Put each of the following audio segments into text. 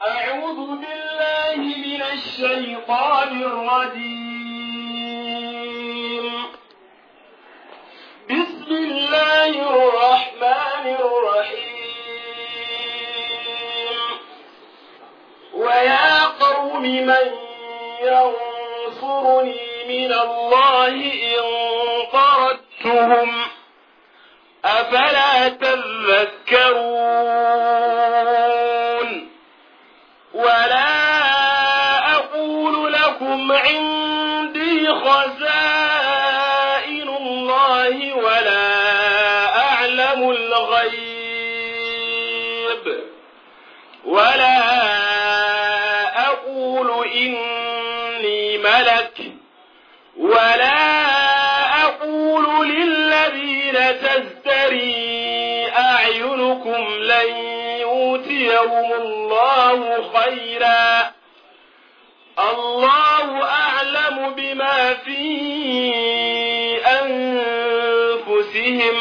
أعوذ بالله من الشيطان الرجيم بسم الله الرحمن الرحيم ويا قوم من ينصرني من الله إن طردتهم أفلا تذكرون ولا أقول لكم عندي خزائن الله ولا أعلم الغيب ولا أقول إني ملك ولا أقول للذين تزدري أعينكم لن يؤتيهم الله خيرا الله أعلم بما في أنفسهم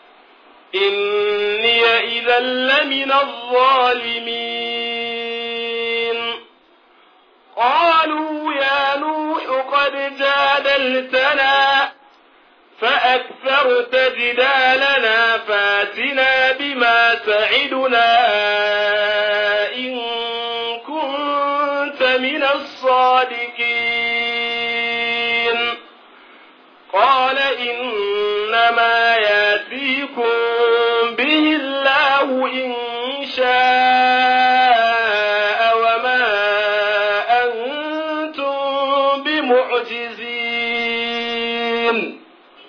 إني إذا لمن الظالمين قالوا يا نوح قد جادلتنا فأكثرت جدالنا فاتنا بما تعدنا إن كنت من الصادقين قال إنما ياتيكم به الله إن شاء وما أنتم بمعجزين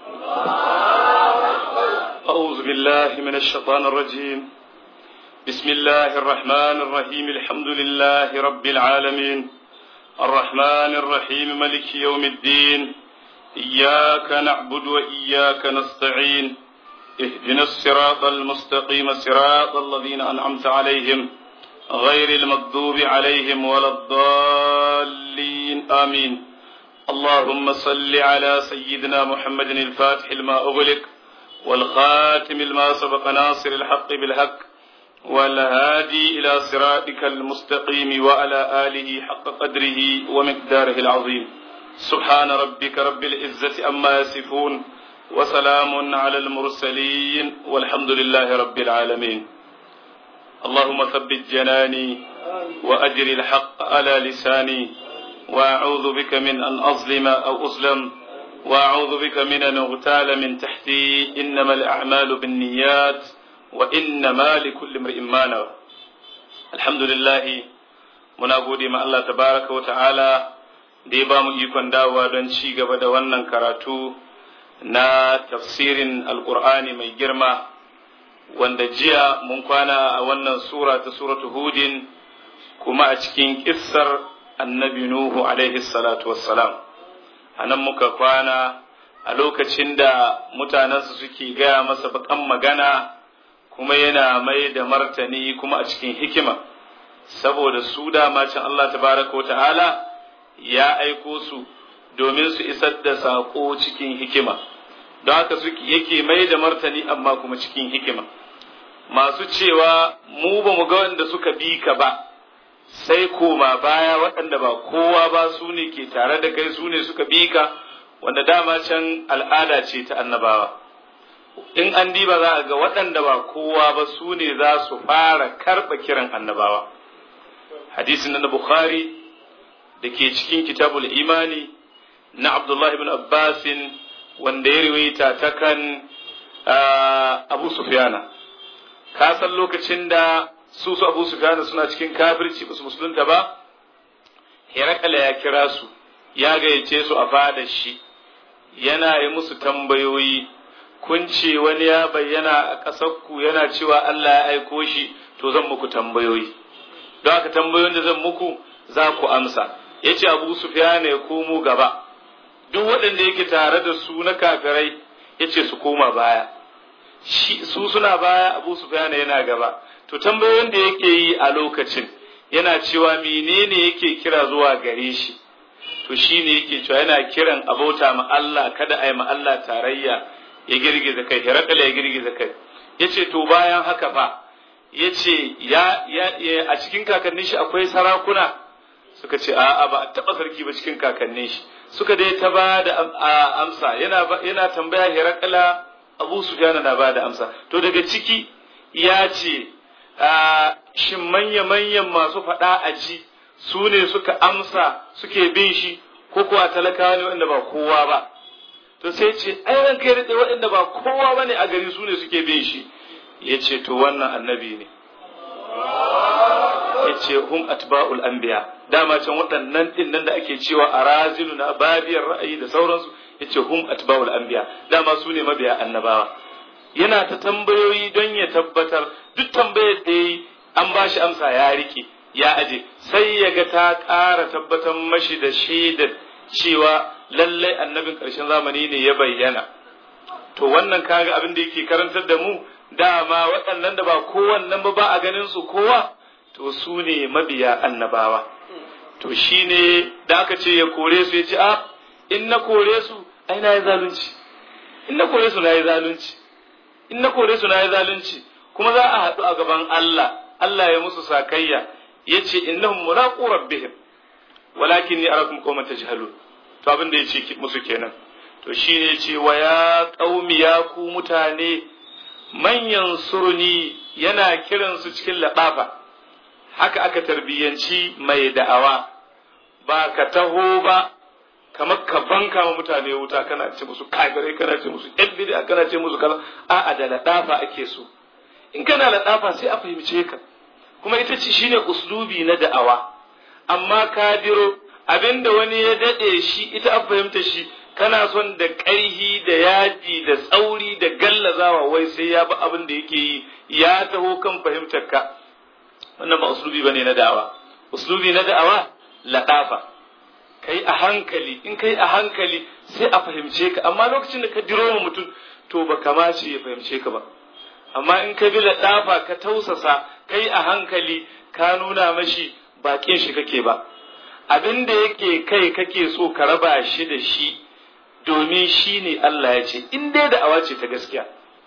أعوذ بالله من الشيطان الرجيم بسم الله الرحمن الرحيم الحمد لله رب العالمين الرحمن الرحيم ملك يوم الدين إياك نعبد وإياك نستعين اهدنا الصراط المستقيم صراط الذين أنعمت عليهم غير المغضوب عليهم ولا الضالين آمين اللهم صل على سيدنا محمد الفاتح لما أغلق والخاتم لما سبق ناصر الحق بالحق والهادي إلى صراطك المستقيم وعلى آله حق قدره ومقداره العظيم سبحان ربك رب العزة أما يصفون وسلام على المرسلين والحمد لله رب العالمين اللهم ثبت جناني وأجر الحق على لساني وأعوذ بك من أن أظلم أو أظلم وأعوذ بك من أن أغتال من تحتي إنما الأعمال بالنيات وإنما لكل امرئ ما نوى الحمد لله muna gode ma Allah tabaraka wa ta'ala da ya ba mu ikon dawowa don ci gaba da wannan karatu na tafsirin alkur'ani mai girma wanda jiya mun kwana a wannan sura ta suratu hudin kuma a cikin kissar annabi nuhu alaihi salatu wassalam a nan muka kwana a lokacin da mutanensu suke gaya masa bakan magana kuma yana mai da martani kuma a cikin hikima saboda su dama can Allah tabaraka wa ta'ala ya aiko su domin su isar da saƙo cikin hikima don haka suke yake mai da martani amma kuma cikin hikima masu cewa mu ba mu ga wanda suka bi ka ba sai koma baya waɗanda ba kowa ba su ne ke tare da kai su ne suka bi ka wanda dama can al'ada ce ta annabawa in an diba za a ga waɗanda ba kowa ba su ne za su fara karɓa kiran annabawa hadisin na bukhari da ke cikin kitabul imani na abdullahi ibn abbasin wanda ya riwaita ta kan abu sufyana ka san lokacin da su su abu sufyana suna cikin kafirci ba su musulunta ba herakala ya kira su ya gayyace su a fadar shi yana yi musu tambayoyi kun ce wani ya bayyana a ƙasarku yana cewa Allah ya aiko shi to zan muku tambayoyi don haka tambayoyin da zan muku za ku amsa ya ce abu sufyana ya komo gaba duk waɗanda yake tare da su na kafirai ya ce su koma baya su suna baya abu sufyana yana gaba to tambayoyin da yake yi a lokacin yana cewa menene yake kira zuwa gare shi to shine yake cewa yana kiran abauta ma Allah kada a yi ma Allah tarayya ya girgiza kai hirakala ya girgiza kai yace to bayan haka fa ya ce ya a cikin kakannin shi akwai sarakuna suka ce a'a ba a taɓa sarki ba cikin kakannin shi suka dai ta ba da amsa yana yana tambaya Herakla Abu Sufyan na ba da amsa to daga ciki ya ce shin manya manyan masu faɗa a ji su ne suka amsa suke bin shi ko kuwa talakawa ne wanda ba kowa ba to sai ce ai ran kai da waɗanda ba kowa bane a gari su ne suke bin shi ya ce to wannan annabi ne ya ce hum atba'ul anbiya dama can waɗannan din nan da ake cewa a razilu na babiyar ra'ayi da sauransu ya ce hum atba'ul anbiya dama su ne mabiya annabawa yana ta tambayoyi don ya tabbatar duk tambayar da yi an ba shi amsa ya rike ya aje sai ya ga ta ƙara tabbatar mashi da shaidar cewa lallai annabin ƙarshen zamani ne ya bayyana to wannan kaga abin da yake karantar da mu dama waɗannan da ba kowannan ba ba a ganin su kowa to su ne mabiya annabawa to shine da aka ce ya kore su ya ce a in na kore su ai na yi zalunci in na kore su na yi zalunci in na kore su na yi zalunci kuma za a haɗu a gaban Allah Allah ya musu sakayya ya ce innahum mulaqu rabbihim walakin ni arakum qauman tajhalun to abin da ya ce musu kenan to shine ya ce wa ya qaumi ya ku mutane manyan surni yana kiransu cikin laɓafa haka aka tarbiyyanci mai da'awa ba ka taho ba kamar ka banka ma mutane wuta kana ce musu kafirai kana ce musu yan bid'a kana ce musu kaza a'a da laɗafa ake so in kana laɗafa sai a fahimce ka kuma ita ce shine uslubi na da'awa amma ka diro abinda wani ya daɗe shi ita a fahimta shi kana son da ƙarhi da yaji da tsauri da gallazawa wai sai ya bi abin da yake yi ya taho kan fahimtar ka wannan ba uslubi bane na da'awa uslubi na da'awa ladafa kai a hankali in kai a hankali sai a fahimce ka amma lokacin da ka diro ma mutum to ba kamace ya fahimce ka ba amma in ka bi ladafa ka tausasa kai a hankali ka nuna mashi bakin shi kake ba abin da yake kai kake so ka raba shi da shi domin shi ne Allah ya ce in dai da'awa ce ta gaskiya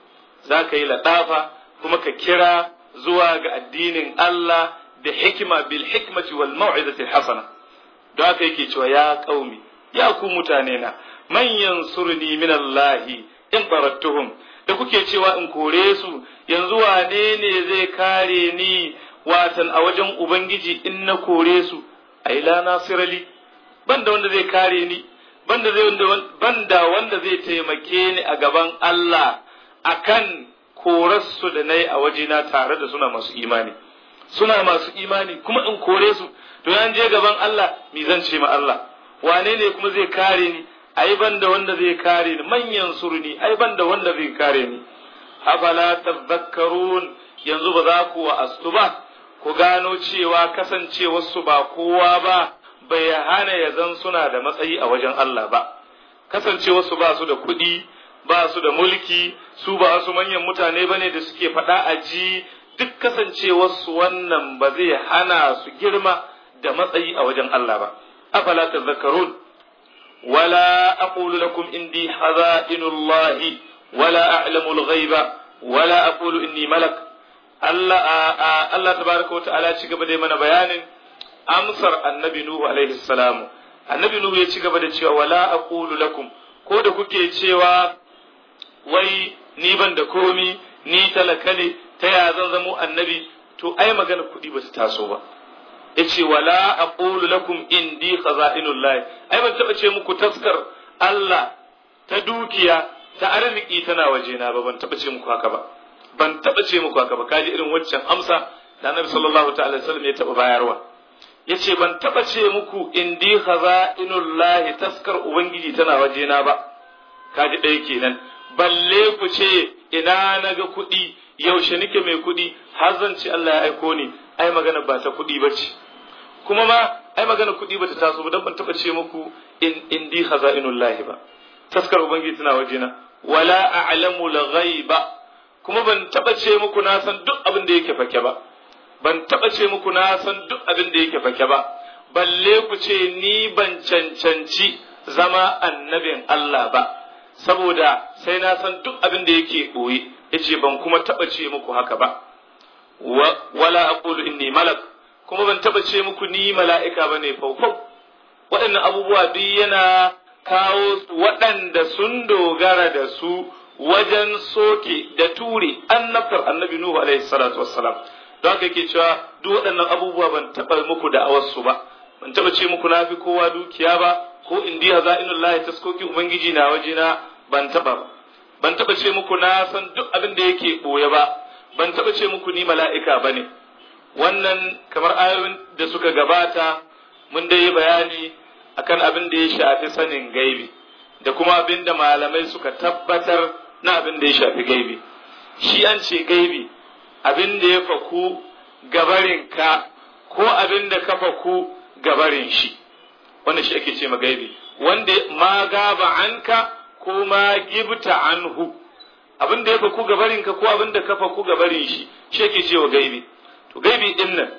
za ka yi laɗafa kuma ka kira zuwa ga addinin Allah da hikima bil hikmati wal mau'izati hasana don haka yake cewa ya qaumi ya ku mutane na man yansurni min Allah in barattuhum da kuke cewa in kore su yanzu wane ne zai kare ni watan a wajen ubangiji in na kore su ai la nasirali banda wanda zai kare ni banda zai banda wanda zai taimake ni a gaban Allah akan korarsu da nayi a wajena tare da suna masu imani suna masu imani kuma in kore su to yan je gaban Allah mi zan ce ma Allah wane ne kuma zai kare ni ai banda wanda zai kare ni manyan surni ai banda wanda zai kare ni afala tadhakkarun yanzu ba za ku wa'astu ba ku gano cewa kasancewarsu ba kowa ba bai hana ya zan suna da matsayi a wajen Allah ba kasancewarsu ba su da kuɗi ba su da mulki su ba su manyan mutane ba ne da suke faɗa a ji duk kasancewarsu wannan ba zai hana su girma da matsayi a wajen Allah ba afala tadhakkarun wala aqulu lakum indi haza'inullahi wala a'lamu al-ghaiba wala aqulu inni malak Allah Allah tabaraka wa ta'ala ci gaba da mana bayanin amsar annabi Nuhu alaihi salamu annabi Nuhu ya ci gaba da cewa wala aqulu lakum ko da kuke cewa wai ni ban da komi ni talaka ne ta ya zan zamo annabi to ai magana kuɗi ba su taso ba yace wala aqulu lakum indi khaza'inullah ai ban taba ce muku taskar Allah ta dukiya ta arziki tana wajena ba ban taba ce muku haka ba ban taba ce muku haka ba kaji irin waccan amsa da Annabi sallallahu ta'ala sallam ya taba bayarwa yace ban taba ce muku indi khaza'inullahi taskar ubangiji tana wajena ba kaji ɗaya kenan balle ku ce ina naga kuɗi yaushe nake mai kuɗi har zan ce Allah ya aiko ni ai magana ba ta kuɗi ba ce kuma ma ai magana kuɗi ba ta taso ba dan ban taba ce muku in indi khaza'inullahi ba taskar ubangiji tana wajena wala a'lamu al-ghaiba kuma ban taba ce muku na san duk abin da yake fake ba ban taba ce muku na san duk abin da yake fake ba balle ku ce ni ban cancanci zama annabin Allah ba saboda sai na san duk abin da yake ɓoye yace ban kuma taba ce muku haka ba wala aqulu inni malak kuma ban taba ce muku ni mala'ika bane faufau waɗannan abubuwa duk yana kawo waɗanda sun dogara da su wajen soke da ture annabtar annabi Nuhu alaihi salatu wassalam don haka yake cewa duk waɗannan abubuwa ban taɓa muku da awarsu ba ban taɓa ce muku na fi kowa dukiya ba ko in diya za'inul lahi taskoki ubangiji na wajena ban taɓa ba ban taɓa ce muku na san duk abin da yake ɓoye ba ban taɓa ce muku ni mala'ika ba ne wannan kamar ayoyin da suka gabata mun dai yi bayani akan abin da ya shafi sanin gaibi da kuma abin da malamai suka tabbatar na abin da ya shafi gaibi shi an ce gaibi abin da ya faku gabarin ka ko abin da ka faku gabarin shi wanda shi ake ce ma gaibi wanda ma gaba anka ko ma gibta anhu abin da ya faku gabarin ka ko abin da ka faku gabarin shi shi ake ce wa gaibi to gaibi din nan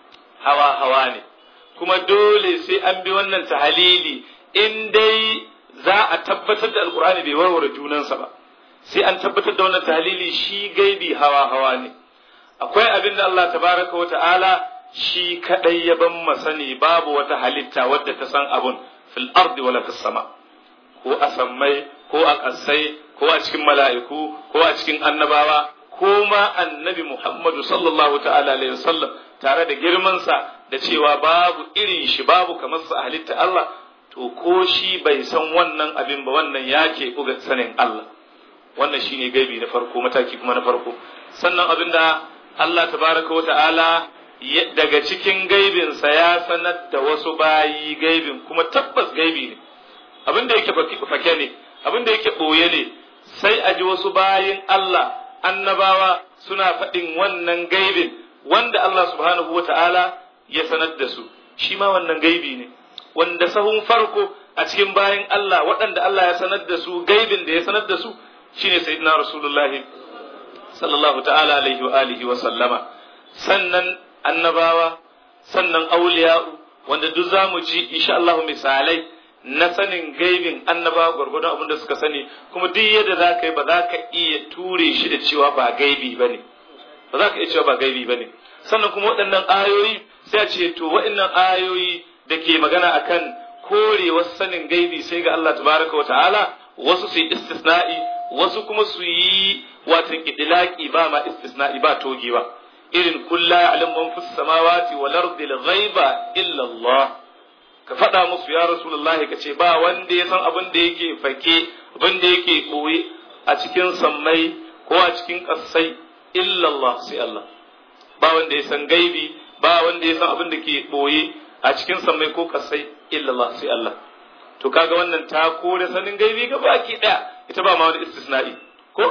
hawa hawa ne kuma dole sai an bi wannan tahalili in dai za a tabbatar da alkur'ani bai warware junansa ba sai an tabbatar da wannan tahalili shi gaibi hawa hawa ne akwai abin da Allah tabaraka wa ta'ala shi kadai ya ban masani babu wata halitta wadda ta san abun fil ardi wala fis sama ko a sammai ko a kasai ko a cikin mala'iku ko a cikin annabawa ko ma annabi Muhammadu sallallahu ta'ala alaihi wasallam tare da girmansa da cewa babu irin shi babu kamar sa halitta Allah to ko shi bai san wannan abin ba wannan ya ke buga sanin Allah wannan shine gaibi na farko mataki kuma na farko sannan abin da Allah tabaraka wa ta'ala daga cikin gaibinsa ya sanar da wasu bayi gaibin kuma tabbas gaibi ne abin da yake fake ne abin da yake ɓoye ne sai a ji wasu bayin Allah annabawa suna faɗin wannan gaibin wanda Allah subhanahu wa ta'ala ya sanar da su shi ma wannan gaibi ne wanda sahun farko a cikin bayan Allah waɗanda Allah ya sanar da su gaibin da ya sanar da su shine sayyidina rasulullahi sallallahu ta'ala alaihi wa alihi wa sallama sannan annabawa sannan auliya'u wanda duk zamu ji insha Allah misalai na sanin gaibin annabawa gwargwadon abin da suka sani kuma duk yadda za ka yi ba za ka iya ture shi da cewa ba gaibi ba ne ba za ka iya cewa ba gaibi ba ne sannan kuma waɗannan ayoyi sai a ce to waɗannan ayoyi da ke magana akan korewar sanin gaibi sai ga Allah tabaraka wa ta'ala wasu su yi istisna'i wasu kuma su yi watan idlaqi ba ma istisna'i ba togewa irin kulla ya'lam man fis samawati wal ardi al ghaiba illa Allah ka faɗa musu ya rasulullahi ka ce ba wanda ya san abin da yake fake abin da yake ɓoye a cikin sammai ko a cikin ƙasai illa Allah sai Allah ba wanda ya san gaibi ba wanda ya san abin da ke ɓoye a cikin sammai ko ƙasai illa Allah sai Allah to kaga wannan ta kore sanin gaibi ga baki ɗaya ita ba ma wani istisna'i ko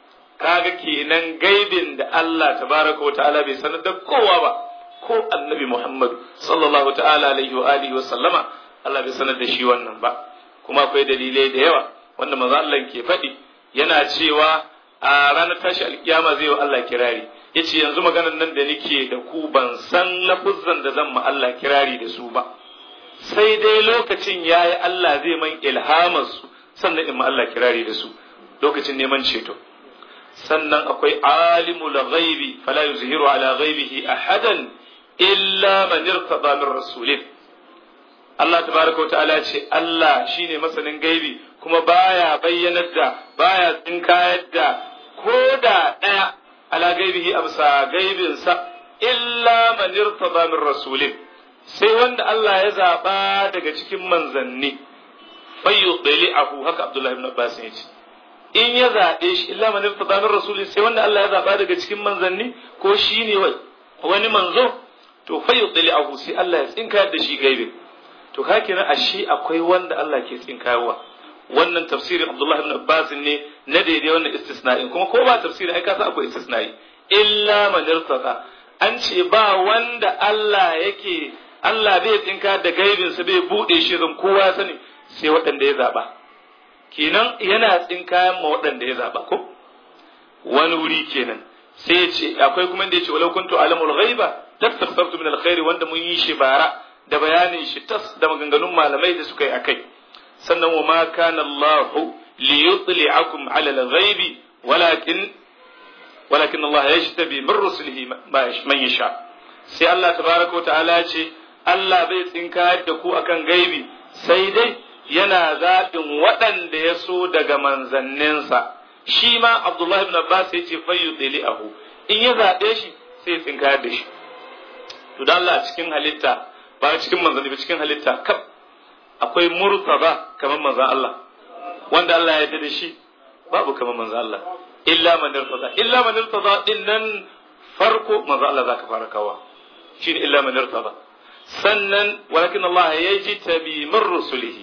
kaga kenan gaibin da Allah tabaraka wa ta'ala bai sanar da kowa ba ko annabi Muhammad sallallahu ta'ala alaihi wa alihi wa sallama Allah bai sanar da shi wannan ba kuma akwai dalilai da yawa wanda manzo Allah ke faɗi yana cewa a ranar tashi alkiyama zai wa Allah kirari yace yanzu maganar nan da nake da ku ban san lafuzzan da zan ma Allah kirari da su ba sai dai lokacin yayi Allah zai man ilhamar su sannan in ma Allah kirari da su lokacin neman ceto sannan akwai alimul ghaibi fala yuzhiru ala ghaibihi ahadan illa man irtada min rasulin Allah tabaraka ta'ala ce Allah shine masanin gaibi kuma baya bayyanar da baya tsinkayar da ko da daya ala gaibihi amsa gaibin sa illa man irtada min rasulin sai wanda Allah ya zaba daga cikin manzanni fayyudli'ahu haka Abdullah ibn Abbas ya ce in ya zaɓe shi illa man irtada min rasulin sai wanda Allah ya zaba daga cikin manzanni ko shine wani manzo to fa yudli'ahu sai Allah ya tsinkayar da shi gaibe to ka kenan ashe akwai wanda Allah ke tsinkayarwa wannan tafsirin Abdullah ibn Abbas ne na daidai wannan istisna'in kuma ko ba tafsiri ai ka san akwai istisna'i illa man irtada an ce ba wanda Allah yake Allah bai tsinka da gaibin sa bai bude shi zan kowa sani sai waɗanda ya zaba kenan yana tsinkayan ma waɗanda ya zaba ko wani wuri kenan sai ya ce akwai kuma da ya ce walau kuntu alamul ghaiba tastasabtu min alkhairi wanda mun yi shi bara da bayanin shi tas da maganganun malamai da suka yi akai sannan wa ma kana Allah li yutli'akum ala al-ghaibi walakin walakin Allah yajtabi min rusulihi man yasha sai Allah tabaraka wa ta'ala ya ce Allah bai tsinkayar da ku akan gaibi sai dai yana zaɓin waɗanda ya so daga manzanninsa shi ma Abdullahi ibn Abbas ya ce fayyu ahu in ya zaɓe shi sai ya tsinkayar da shi to da Allah a cikin halitta ba cikin manzanni ba cikin halitta kaf akwai murtaba kamar manzan Allah wanda Allah ya yarda da shi babu kamar manzan Allah illa man irtada illa man irtada din nan farko manzan Allah zaka fara kawa shine illa man irtada sannan walakin Allah ya ji tabi min rusulihi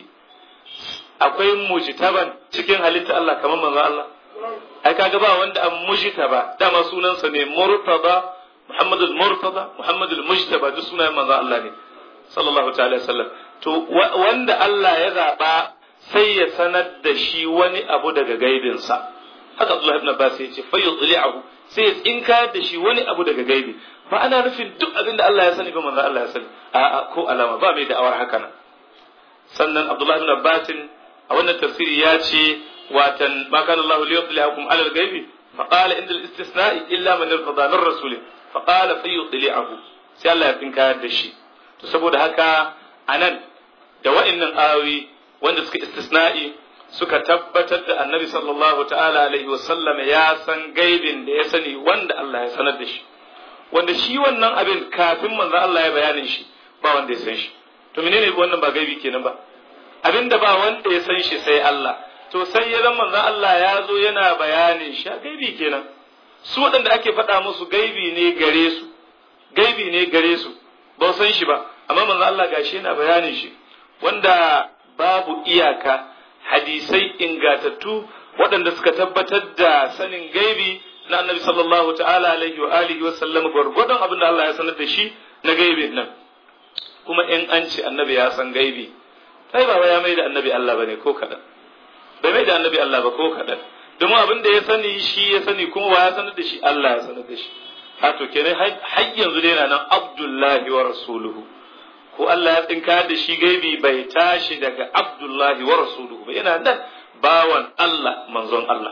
akwai mujtaban cikin halitta Allah kamar manzan Allah ai kaga ba wanda an mujtaba dama sunansa ne murtada Muhammadul Murtada, Muhammadul Mujtaba duk sunayen manzo Allah ne sallallahu ta'ala sallam to wanda Allah ya zaba sai ya sanar da shi wani abu daga gaibinsa haka Abdullah ibn Abbas ya ce fa yudli'ahu sai ya tsinka da shi wani abu daga gaibi ba ana nufin duk abin da Allah ya sani ba manzo Allah ya sani a'a ko alama ba mai da'awar haka nan sannan Abdullah ibn Abbas a wannan tafsiri ya ce watan ma kana Allah liyudli'akum 'ala al-ghaibi فقال عند الاستثناء إلا من ارتضى من رسوله فقال فيطلعه sai Allah ya tsinkayar da shi to saboda haka anan da wa'annan ayoyi wanda suka istisna'i suka tabbatar da annabi sallallahu ta'ala alaihi wasallam ya san gaibin da ya sani wanda Allah ya sanar da shi wanda shi wannan abin kafin manzo Allah ya bayanin shi ba wanda ya san shi to menene wannan ba gaibi kenan ba abin da ba wanda ya san shi sai Allah to sai ya zama manzo Allah ya zo yana bayanin shi gaibi kenan su waɗanda ake faɗa musu gaibi ne gare su gaibi ne gare su ba san shi ba amma manzo Allah gashi yana bayanin shi wanda babu iyaka hadisai ingatattu waɗanda suka tabbatar da sanin gaibi na annabi sallallahu ta'ala alaihi wa alihi wa sallam gwargwadon abin da Allah ya sanar da shi na gaibi nan kuma in an ce annabi ya san gaibi sai ba ya mai da annabi Allah bane ko kaɗan bai mai da annabi Allah ba ko kaɗan domin abin da ya sani shi ya sani kuma wa ya sanar da shi Allah ya sanar da shi a to kenan har yanzu dai yana nan Abdullahi wa rasuluhu ko Allah ya tsinka da shi gaibi bai tashi daga Abdullahi wa rasuluhu ba yana nan bawan Allah manzon Allah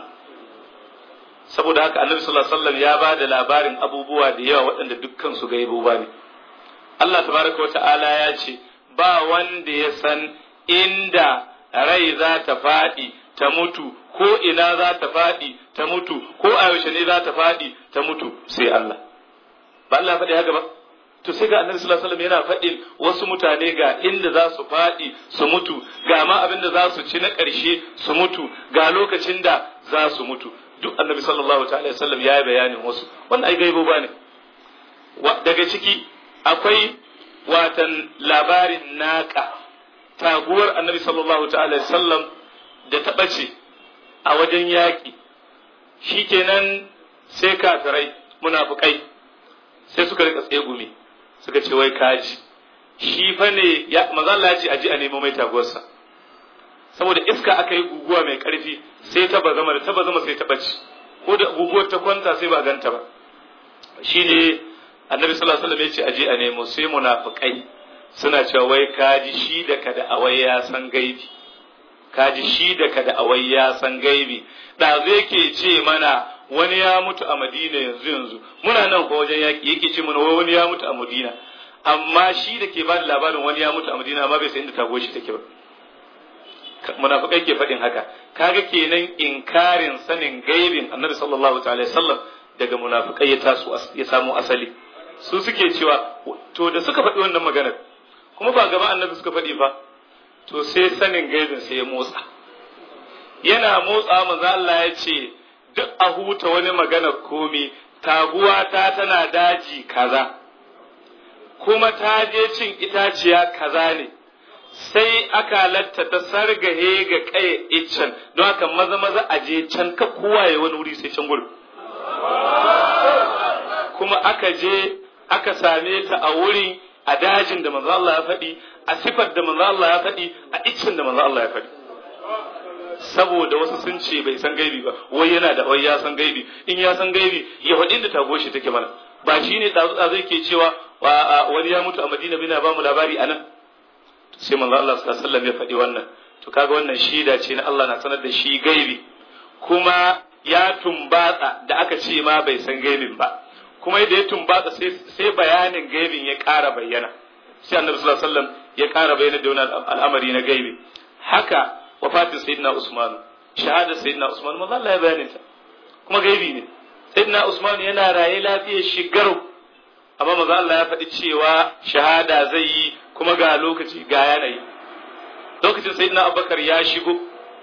saboda haka Annabi sallallahu alaihi wasallam ya ba da labarin abubuwa da yawa waɗanda dukkan su gaibu ba ne Allah tabaraka wa ta'ala ya ce ba wanda ya san inda rai za ta faɗi ta mutu ko ina za ta faɗi ta mutu ko a yaushe ne za ta faɗi ta mutu sai Allah ba Allah faɗi haka ba to sai ga annabi sallallahu alaihi wasallam yana faɗin wasu mutane ga inda za su faɗi su mutu ga ma abin da za su ci na ƙarshe su mutu ga lokacin da za su mutu duk annabi sallallahu alaihi wasallam ya yi bayanin wasu wannan ai gaibo ba ne daga ciki akwai watan labarin naƙa taguwar annabi sallallahu alaihi wasallam da ta ɓace a wajen yaƙi shikenan sai kafirai munafukai sai suka rika tsegumi suka ce wai kaji shi fa ne ya maza Allah ya ce aji a nemo mai taguwarsa saboda iska aka yi guguwa mai karfi sai ta bazama da ta bazama sai ta bace ko da guguwar ta kwanta sai ba ganta ba shine annabi sallallahu alaihi wasallam ya ce aji a nemo sai munafikai suna cewa wai kaji shi da kada awai ya san gaibi kaji shi da kada awai ya san gaibi da zai ke ce mana wani ya mutu a Madina yanzu yanzu muna nan ko wajen yaki yake ce mana wani ya mutu a Madina amma shi da ke bada labarin wani ya mutu a Madina amma bai san inda tago shi take ba munafikai ke faɗin haka kaga kenan inkarin sanin gaibin Annabi sallallahu ta'ala sallam daga munafikai ya taso ya samu asali su suke cewa to da suka faɗi wannan maganar kuma ba gaba Annabi suka faɗi fa to sai sanin gaibin sai ya motsa yana motsa manzo Allah ya ce duk a huta wani magana komi taguwa ta tana daji kaza kuma ta je cin itaciya kaza ne sai aka latta ta sargahe ga kaya iccen don haka maza maza a je can ka kowa ya wani wuri sai can gudu kuma aka je aka same ta a wurin a dajin da manzo Allah ya faɗi a sifar da manzo Allah ya faɗi a iccen da manzo Allah ya faɗi saboda wasu sun ce bai san gaibi ba wai yana da wai ya san gaibi in ya san gaibi ya faɗi da tago shi take mana ba shi ne zai ke cewa wani ya mutu a madina bina ba mu labari a nan sai manzo Allah sallallahu alaihi wasallam ya faɗi wannan to kaga wannan shida ce na Allah na sanar da shi gaibi kuma ya tumbatsa da aka ce ma bai san gaibin ba kuma yadda ya tumbatsa sai bayanin gaibin ya ƙara bayyana sai annabi sallallahu alaihi wasallam ya ƙara bayyana da wani al'amari na gaibi haka wafatin sayyidina usman shahada sayyidina usman manzo Allah ya bayanin ta kuma gaibi ne sayyidina usman yana raye lafiyar shigar amma manzo Allah ya faɗi cewa shahada zai yi kuma ga lokaci ga yanayi lokacin sayyidina abubakar ya shigo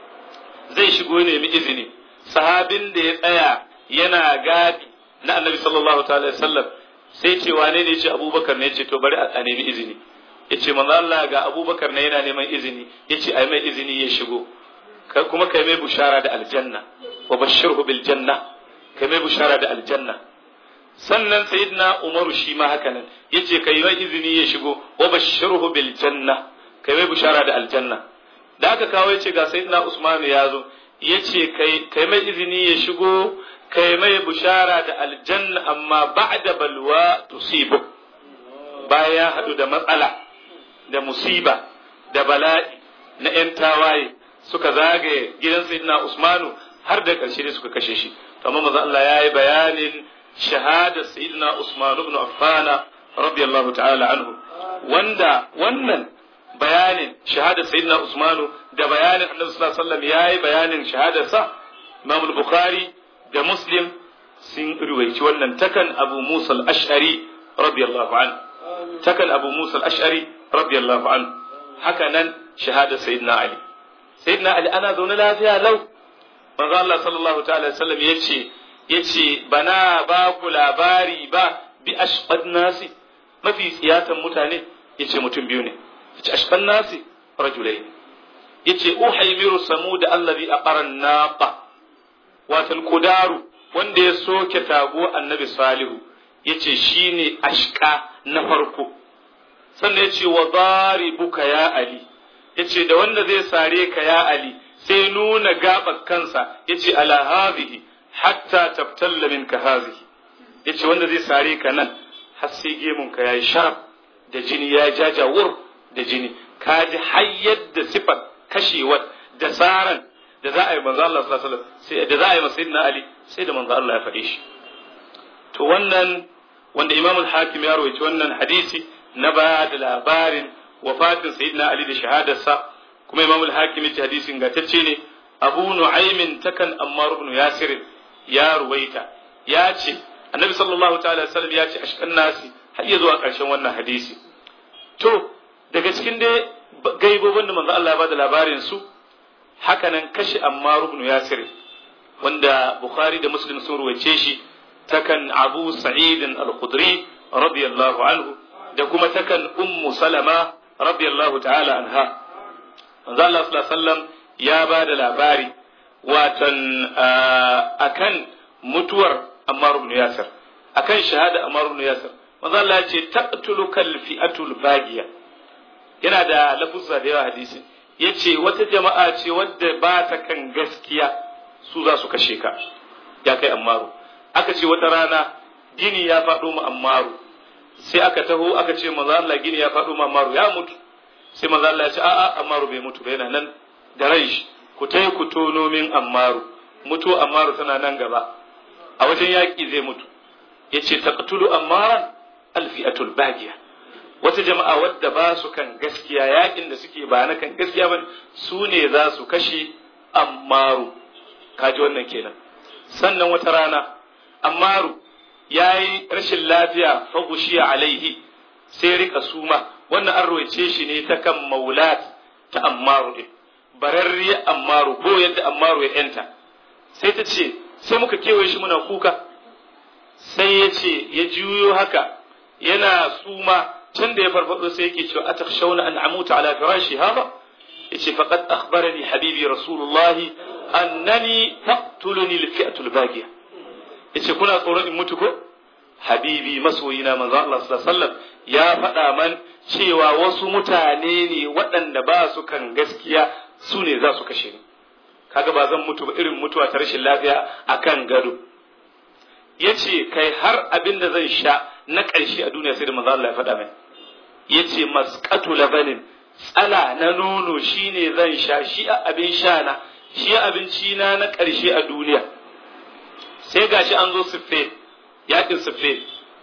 zai shigo ne mi izini sahabin da ya tsaya yana gadi na annabi sallallahu ta'ala sallam sai ce wane ne ce abubakar ne ce to bari a nemi izini ya ce manzo Allah ga abubakar ne yana neman izini ya ce ai mai izini ya shigo kuma kai mai bushara da aljanna wa bashirhu bil janna kai mai bushara da aljanna sannan sayyidina umaru shi ma haka nan yace kai mai izini ya shigo wa bashirhu bil janna kai mai bushara da aljanna da aka kawo yace ga sayyidina usman ya zo yace kai kai mai izini ya shigo kai mai bushara da aljanna amma ba'da balwa tusibu bayan ya hadu da matsala da musiba da bala'i na yan tawaye suka zagaye gidan sayyidina usmanu har da karshe ne suka kashe shi amma manzo Allah yayi bayanin shahada sayyidina usman ibn affan radiyallahu ta'ala anhu wanda wannan bayanin shahadar sayyidina Usmanu da bayanin Annabi sallallahu alaihi wasallam yayi bayanin shahadar sa Imam Bukhari da Muslim sun ruwaici wannan takan Abu Musa al-Ash'ari radiyallahu anhu takan Abu Musa al-Ash'ari radiyallahu anhu haka nan shahadar sayyidina Ali sayyidina Ali ana zaune lafiya lau manzo Allah sallallahu ta'ala alaihi wasallam yace yace bana ba ku labari ba bi ashqad nasi mafi tsiyatan mutane yace mutum biyu ne yace ashqan nasi rajulai yace uhaymiru samud allazi aqara naqa watal kudaru wanda ya soke tago annabi salihu yace shine ashqa na farko sannan yace wa daribuka ya ali yace da wanda zai sare ka ya ali sai nuna gabar kansa yace ala hadhihi hatta tabtalla minka hadhihi yace wanda zai sare ka nan har sai gemun ka yayi sharaf da jini ya jajawur da jini ka ji hayyar da sifar kashewar da tsaran da za a yi manzo Allah sallallahu alaihi wasallam sai da za a yi masa sayyidina Ali sai da manzo Allah ya faɗe shi to wannan wanda Imam al-Hakim ya rawaito wannan hadisi na ba da labarin wafatin sayyidina Ali da shahadarsa kuma Imam al-Hakim ya hadisin gatacce ne Abu Nu'aymin takan Ammar ibn Yasir ya ruwaita ya ce Annabi sallallahu ta'ala sallam ya ce ashkan nasi har ya zuwa ƙarshen wannan hadisi to daga cikin dai gaibobin da manzo Allah ya bada labarin su hakanan kashi Ammar ibn Yasir wanda Bukhari da Muslim sun ruwace shi takan Abu Sa'id al-Khudri radiyallahu anhu da kuma takan Ummu Salama radiyallahu ta'ala anha manzo Allah sallallahu alaihi wasallam ya bada labari watan akan mutuwar Ammar ibn Yasir akan shahada Ammar ibn Yasir manzo Allah ya ce taqtuluka al-fi'atul bagiya yana da lafuzza da yawa hadisi yace wata jama'a ce wadda ba ta kan gaskiya su za su kashe ka ya kai Ammaru aka ce wata rana gini ya faɗo mu Ammaru sai aka taho aka ce manzo Allah gini ya faɗo mu Ammaru ya mutu sai manzo Allah ya ce a'a Ammaru bai mutu ba yana nan da rai shi ku tai ku tono min Ammaru mutu Ammaru tana nan gaba a wajen yaƙi zai mutu yace taqtulu Ammaran alfi'atul bagiya wata jama'a wadda ba su kan gaskiya yakin da suke ba na kan gaskiya ba su ne za su kashe ammaru kaji wannan kenan sannan wata rana ammaru ya yi rashin lafiya fagushiya alaihi sai rika suma wannan an roice shi ne ta kan maulat ta ammaru din bararriya ammaru ko yadda ammaru ya yanta sai ta ce sai muka kewaye shi muna kuka sai ya ce ya juyo haka yana suma can da ya farfado sai yake cewa atakhshawna an amuta ala firashi hada yace faqad akhbarani habibi rasulullah annani taqtuluni alfi'atu albaqiya yace kuna tsoron in mutu ko habibi masoyina manzo Allah sallallahu alaihi wasallam ya faɗa man cewa wasu mutane ne waɗanda ba su kan gaskiya su ne za su kashe ni kaga ba zan mutu ba irin mutuwa ta rashin lafiya akan gado yace kai har abin da zan sha na ƙarshe a duniya sai da manzo Allah ya faɗa mai yace masqatu labanin tsala na nono shine zan sha shi a abin sha na shi abinci na na ƙarshe a duniya sai gashi an zo siffe yakin siffe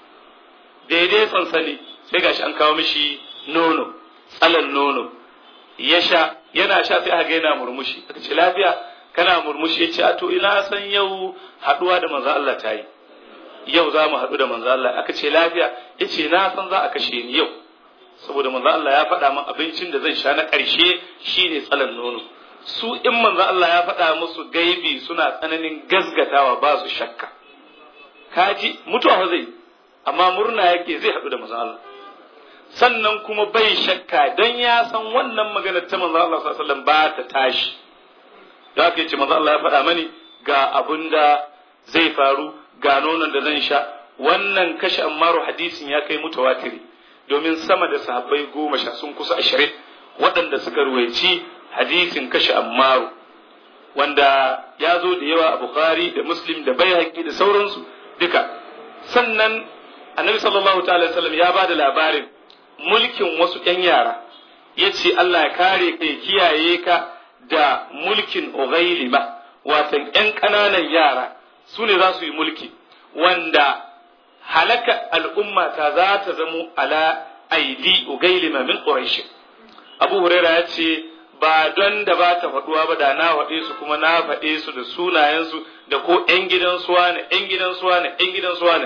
daidai sansani sai gashi an kawo mishi nono tsalan nono ya sha yana sha sai aka yana murmushi aka ce lafiya kana murmushi ya ce a to ina san yau haduwa da manzo Allah ta yi yau za mu haɗu da manzo Allah aka ce lafiya ya ce na san za a kashe ni yau saboda manzo Allah ya faɗa min abincin da zan sha na ƙarshe shine tsalan nono su in manzo Allah ya faɗa musu gaibi suna tsananin gasgatawa ba su shakka kaji mutuwa zai amma murna yake zai haɗu da manzo Allah sannan kuma bai shakka don ya san wannan maganar ta manzo Allah sallallahu alaihi wasallam ba ta tashi da haka yace manzo Allah ya faɗa mani ga abin da zai faru ga nonon da zan sha wannan kashe ammaru hadisin ya kai mutawatiri domin sama da sahabbai goma sha sun kusa ashirin waɗanda suka ruwaici hadisin kashe ammaru wanda ya zo da yawa a bukhari da muslim da bai da sauransu duka sannan annabi sallallahu ta'ala sallam ya ba da labarin mulkin wasu ‘yan yara ya ce Allah ya kare ka ya kiyaye ka da mulkin Ugailima watan ‘yan ƙananan yara su ne za su yi mulki wanda halaka al'umma ta za ta zamo ala aidi Ugailima min Quraish Abu Huraira ya ce ba don da ba ta faɗuwa ba da na faɗe su kuma na faɗe su da sunayensu da ko ‘yan gidan suwa ne ‘yan gidan suwa ne ‘yan gidan suwa ne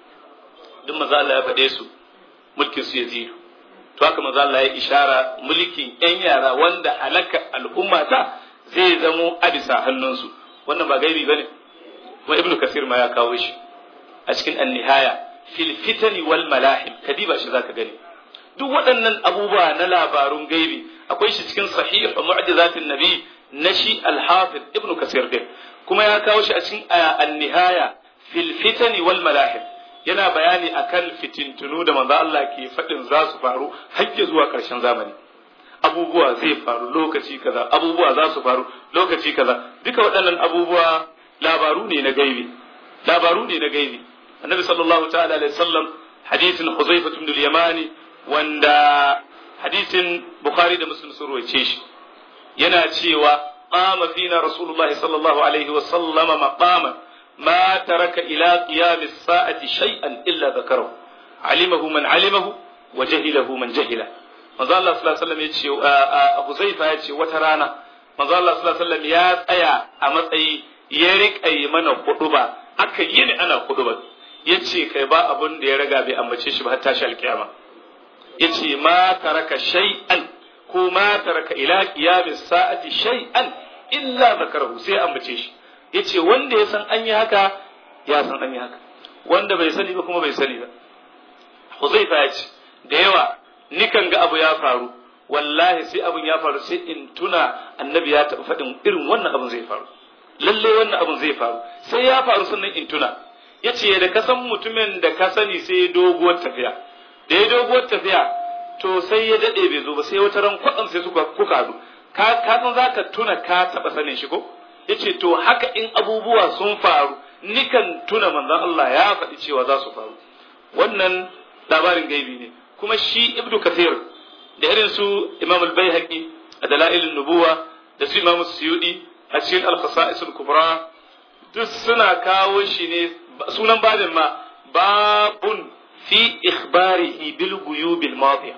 duk maza Allah ya faɗe su mulkin su yazidu to haka manzo Allah ya ishara mulkin yan yara wanda halaka al'umma ta zai zamo a bisa hannunsu wannan ba gaibi bane kuma ibnu kasir ma ya kawo shi a cikin an-nihaya fil fitani wal malahim kadiba shi zaka gani duk waɗannan abubuwa na labarun gaibi akwai shi cikin sahih mu'jizatin nabi na shi al-hafiz ibnu kasir din kuma ya kawo shi a cikin an-nihaya fil fitani wal malahim yana bayani akan fitintunu da manzo Allah ke faɗin za su faru har zuwa ƙarshen zamani abubuwa zai faru lokaci kaza abubuwa za su faru lokaci kaza duka waɗannan abubuwa labaru ne na gaibi labaru ne na gaibi annabi sallallahu ta'ala alaihi wasallam hadisin Huzaifa ibn al-Yamani wanda hadisin Bukhari da Muslim sun rawaice shi yana cewa qama fina rasulullahi sallallahu alaihi wasallama maqaman ما ترك إلى قيام الساعة شيئا إلا ذكره علمه من علمه وجهله من جهله manzo Allah sallallahu alaihi wasallam yace Abu Zaifa yace wata rana manzo Allah sallallahu alaihi wasallam ya tsaya a matsayi ya rika yi mana huduba aka yi ni ana huduba yace kai ba abun da ya raga bai ambace shi ba har tashi alkiyama yace ma taraka shay'an ko ma taraka ila qiyamis sa'ati shay'an illa zakarahu sai ambace shi yace wanda ya san an yi haka ya san an yi haka wanda bai sani ba kuma bai sani ba Huzaifa ya ce da yawa nikan ga abu ya faru wallahi sai abun ya faru sai in tuna annabi ya taɓa faɗin irin wannan abun zai faru lalle wannan abun zai faru sai ya faru sannan in tuna yace da ka san mutumin da ka sani sai ya doguwar tafiya da ya doguwar tafiya to sai ya daɗe bai zo ba sai wata ran kwaɗan sai suka kuka haɗu ka san za ka tuna ka taɓa sanin shi ko yace to haka in abubuwa sun faru nikan tuna manzon Allah ya faɗi cewa za su faru wannan labarin gaibi ne kuma shi ibnu kathir da irin su imam al-baihaqi a dalailin nubuwa da su imam suyudi a cikin al-khasa'is al-kubra duk suna kawo shi ne sunan babin ma babun fi ikhbarihi bil guyub al-madiya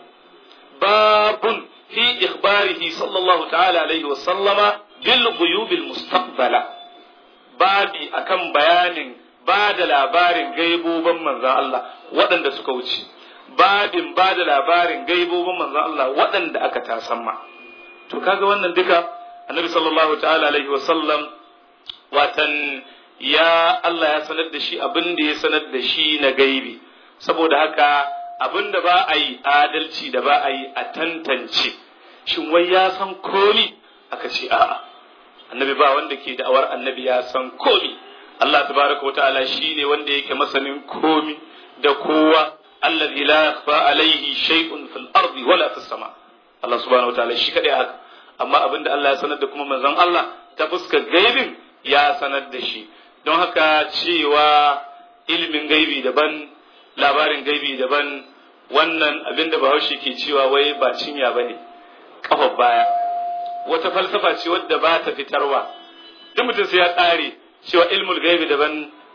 babun fi ikhbarihi sallallahu ta'ala alaihi wa sallama bil guyubil mustaqbala babi akan bayanin ba da labarin gaiboban manzan Allah waɗanda suka wuce babin ba da labarin gaiboban manzan Allah waɗanda aka tasamma to kaga wannan duka annabi sallallahu ta'ala alaihi wasallam watan ya Allah ya sanar da shi abin da ya sanar da shi na gaibi saboda haka abin da ba a yi adalci da ba a yi a tantance shin wai ya san komi aka ce a'a annabi ba wanda ke da'awar annabi ya san komi Allah tabaraka wa ta'ala shine wanda yake masanin komi da kowa allazi la yakhfa alaihi shay'un fil ardi wala fis sama Allah subhanahu wa ta'ala shi kadai haka amma abinda Allah ya sanar da kuma manzon Allah ta fuskar gaibin ya sanar da shi don haka cewa ilimin gaibi daban labarin gaibi daban wannan abinda bahaushe ke cewa wai ba cinya bane kafar baya wata falsafa ce wadda ba ta fitarwa duk mutum sai ya ƙare cewa ilmul gaibi daban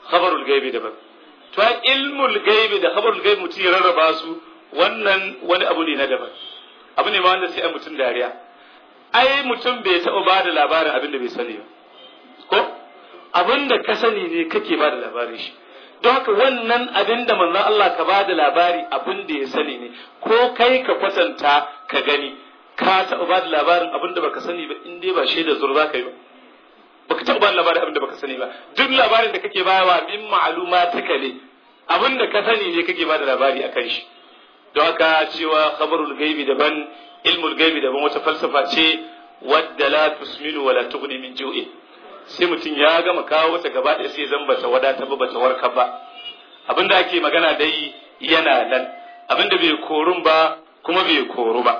khabarul gaibi daban to ilmul gaibi da khabarul gaibi mutum ya rarraba su wannan wani abu ne na daban abu ne ma wanda sai a mutum dariya ai mutum bai taɓa ba da labarin abin da bai sani ba ko abin da ka sani ne kake ba da labarin shi don haka wannan abin da manzon Allah ka ba da labari abin da ya sani ne ko kai ka kwatanta ka gani ka taɓa ba da labarin abin da baka sani ba in dai ba shaida zur za ka yi ba baka taɓa ba da labarin abin da baka sani ba duk labarin da kake bayawa min ma'aluma ta ne abin da ka sani ne kake ba da labari akan shi don haka cewa khabarul gaibi daban ilmul gaibi daban wata falsafa ce wadda la tusminu wala tughni min ju'in sai mutum ya gama kawo wata gaba ɗaya sai zan bata wadata ba bata warka ba abinda ake magana dai yana nan abinda bai korun ba kuma bai koru ba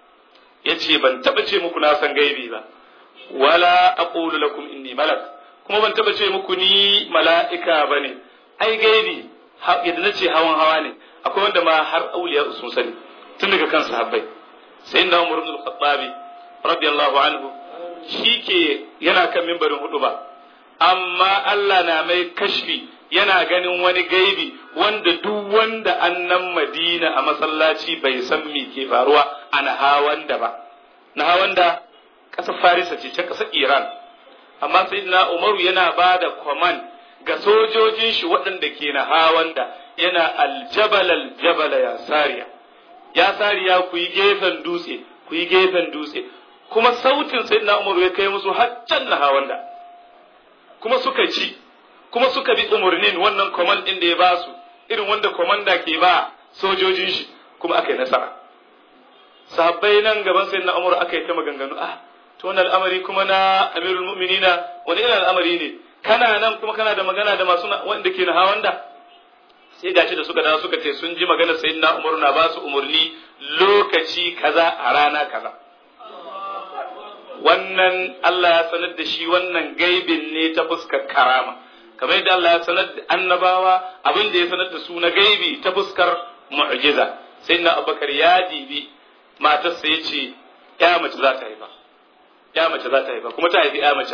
yace ban taba ce muku na san gaibi ba wala aqulu lakum inni malak kuma ban taba ce muku ni mala'ika bane ai gaibi yadda nace hawan hawa ne akwai wanda ma har auliya sun sani tun daga kan sahabbai sai na umar ibn al-khattabi radiyallahu anhu shike yana kan mimbarin hudu ba amma Allah na mai kashfi yana ganin wani gaibi wanda duk wanda annan Madina a masallaci bai san me ke faruwa a nahawanda ba nahawanda ƙasar Farisa ce ta ƙasar Iran amma sayyidina Umaru yana ba da command ga sojojin shi waɗanda ke nahawanda yana aljabal aljabala ya sariya ya sariya ku yi gefen dutse ku yi gefen dutse kuma sautin sayyidina Umaru ya kai musu haccan nahawanda kuma suka ci kuma suka bi umarnin wannan command din da ya ba su irin wanda komanda ke ba sojojin shi kuma aka yi nasara sahabbai nan gaban sai na umar aka yi ta maganganu ah to wannan al'amari kuma na amirul mu'minina wani irin al'amari ne kana nan kuma kana da magana da masu wanda ke na hawanda sai gashi da suka dawo suka ce sun ji maganar sayyidina umar na ba su umarni lokaci kaza a rana kaza wannan Allah ya sanar da shi wannan gaibin ne ta fuskar karama kamar yadda Allah ya sanar da annabawa abin da ya sanar da su na gaibi ta fuskar mu'jiza sai na abubakar ya dibi matarsa ya ce ya mace za ta haifa ya mace za ta haifa kuma ta haifi ya mace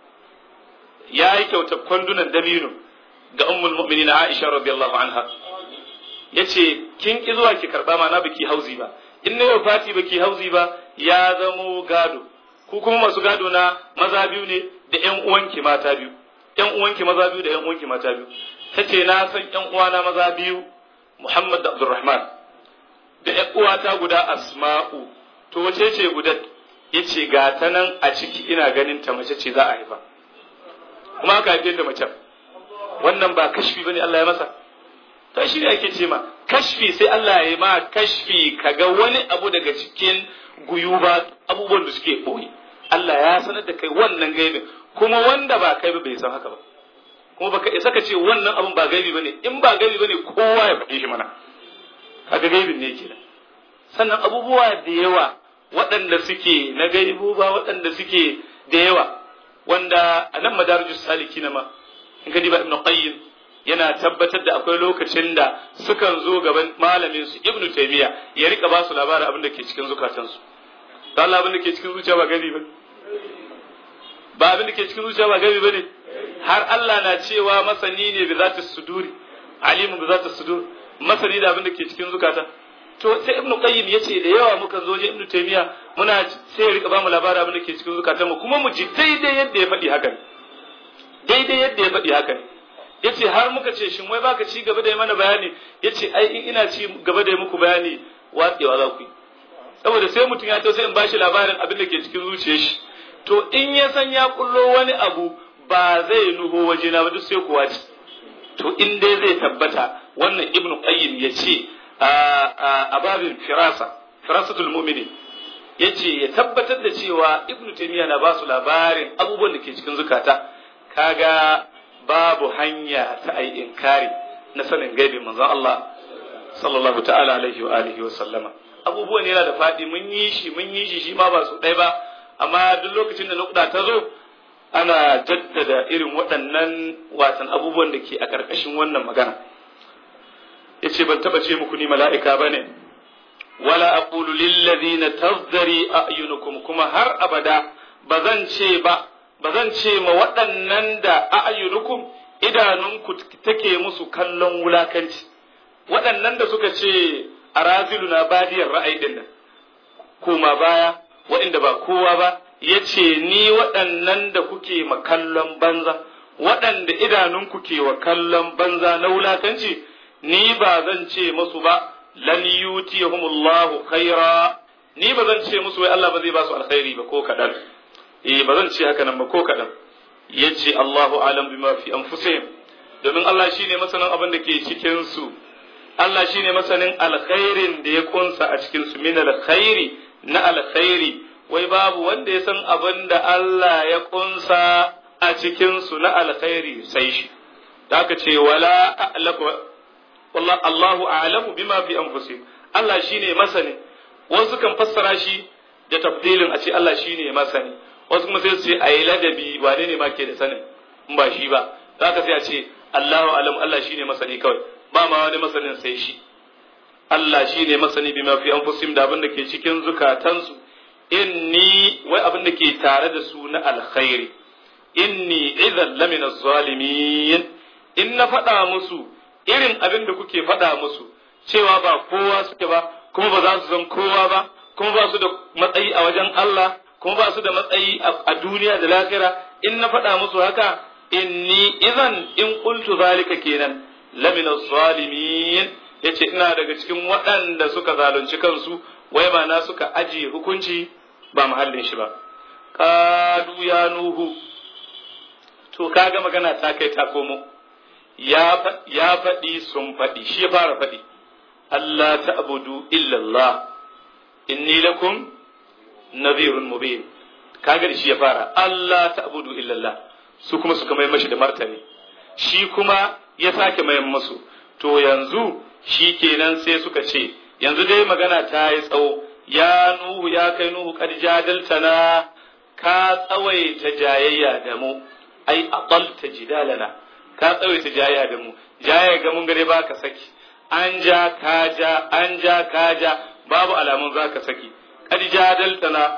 ya yi kyauta kwandunan dabino ga ummul mu'minin Aisha radiyallahu anha yace kin ki zuwa ki karba ma na biki hauzi ba in na yau fati baki hauzi ba ya zamo gado ku kuma masu gado na maza biyu ne da ƴan uwanki mata biyu ƴan uwanki maza biyu da ƴan uwanki mata biyu tace na san ƴan uwana maza biyu Muhammad da Abdurrahman da ƴan uwata guda Asma'u to wace ce guda yace ga ta nan a ciki ina ganin ta mace ce za a haifa kuma aka haife da mace wannan ba kashfi bane Allah ya masa to shi ne ake ce ma kashfi sai Allah ya yi ma kashfi kaga wani abu daga cikin guyuba abubuwan da suke boye Allah ya sanar da kai wannan gaibin kuma wanda ba kai ba bai san haka ba kuma baka isa ka ce wannan abun ba gaibi bane in ba gaibi bane kowa ya faɗi shi mana kaga gaibin ne kenan sannan abubuwa da yawa waɗanda suke na gaibu ba waɗanda suke da yawa wanda a nan madarijus saliki na ma in ka diba ibnu qayyim yana tabbatar da akwai lokacin da sukan zo gaban malamin su ibnu taymiya ya rika ba su labarin abin da ke cikin zukatansu da Allah abin da ke cikin zuciya ba gaibi ba ba abin da ke cikin zuciya ba gaibi bane har Allah na cewa masani ne bi zati suduri alimu bi zati sudur masani da abin da ke cikin zukata to sai ibnu qayyim yace da yawa muka zo je ibnu taymiya muna sai ya rika ba mu labarin abin da ke cikin zukatan mu kuma mu ji daidai yadda ya faɗi haka daidai yadda ya faɗi haka yace har muka ce shin wai baka ci gaba da yi mana bayani yace ai in ina ci gaba da yi muku bayani watsewa za ku yi saboda sai mutum ya to sai in bashi labarin abin da ke cikin zuciyar shi to in ya san ya kullo wani abu ba zai nuho waje na ba duk sai kuwa ci to in dai zai tabbata wannan ibnu qayyim ya ce a babin firasa firasatul mu'minin yace ya tabbatar da cewa ibnu taymiya na ba su labarin abubuwan da ke cikin zukata kaga babu hanya ta ai inkari na sanin gaibi manzon Allah sallallahu ta'ala alaihi wa alihi wa sallama abubuwan yana da faɗi mun yi shi mun yi shi shi ma ba su ɗaya ba amma duk lokacin da nukuda ta zo ana jaddada irin waɗannan watan abubuwan da ke a ƙarƙashin wannan magana yace ban taba ce muku ni mala'ika bane wala aqulu lil ladina tazdari a'yunukum kuma har abada bazan ce ba bazan ce ma waɗannan da a'yunukum idanunku take musu kallon wulakanci waɗannan da suka ce a razilu na badiyar ra'ayi din nan koma baya waɗanda ba kowa ba ya ce ni waɗannan da kuke ma kallon banza waɗanda idanunku ke wa kallon banza na wulakanci ni ba zan ce musu ba lan yutiyahumullahu khaira ni ba zan ce musu wai Allah ba zai ba su alkhairi ba ko kaɗan eh ba zan ce haka nan ba ko kaɗan yace Allahu alam bima fi anfusihim domin Allah shine masanin abin da ke cikin su Allah shine masanin alkhairin da ya kunsa a cikin su min alkhairi na alkhairi wai babu wanda ya san abin da Allah ya kunsa a cikin su na alkhairi sai shi da aka ce wala a'lamu wallah Allahu a'lamu bima fi anfusihim Allah shine masani wasu kan fassara shi da tafdilin a ce Allah shine masani wasu kuma sai su ce ayi ladabi wane ne ma ke da sanin in ba shi ba za ka sai a ce Allahu alam Allah shine masani kawai ba ma wani masanin sai shi Allah shine masani bima fi anfusihim da abin da ke cikin zukatansu inni wai abin da ke tare da su na alkhairi inni idan lamina zalimin in na faɗa musu irin abin da kuke faɗa musu cewa ba kowa suke ba kuma ba za su zan kowa ba kuma ba su da matsayi a wajen Allah kuma ba su da matsayi a duniya da lahira in na faɗa musu haka inni idan in qultu zalika kenan lamina zalimin yace ina daga cikin waɗanda suka zalunci kansu wai ma na suka ajiye hukunci ba mahallin shi ba qalu ya nuhu to kaga magana ta kai ta komo ya faɗi sun faɗi shi ya fara faɗi Allah ta'budu illa Allah inni lakum nadhirun mubin kaga shi ya fara Allah ta'budu illa Allah su kuma suka mai mashi da martani shi kuma ya sake mayan musu to yanzu shi kenan sai suka ce yanzu dai magana ta yi tsawo ya nuhu ya kai nuhu kad jadaltana ka tsawaita jayayya da mu ai aqalta jidalana ka tsawaita jayayya da mu jayayya ga mun gare baka saki an ja ka ja an ja ka ja babu alamun zaka saki kad jadaltana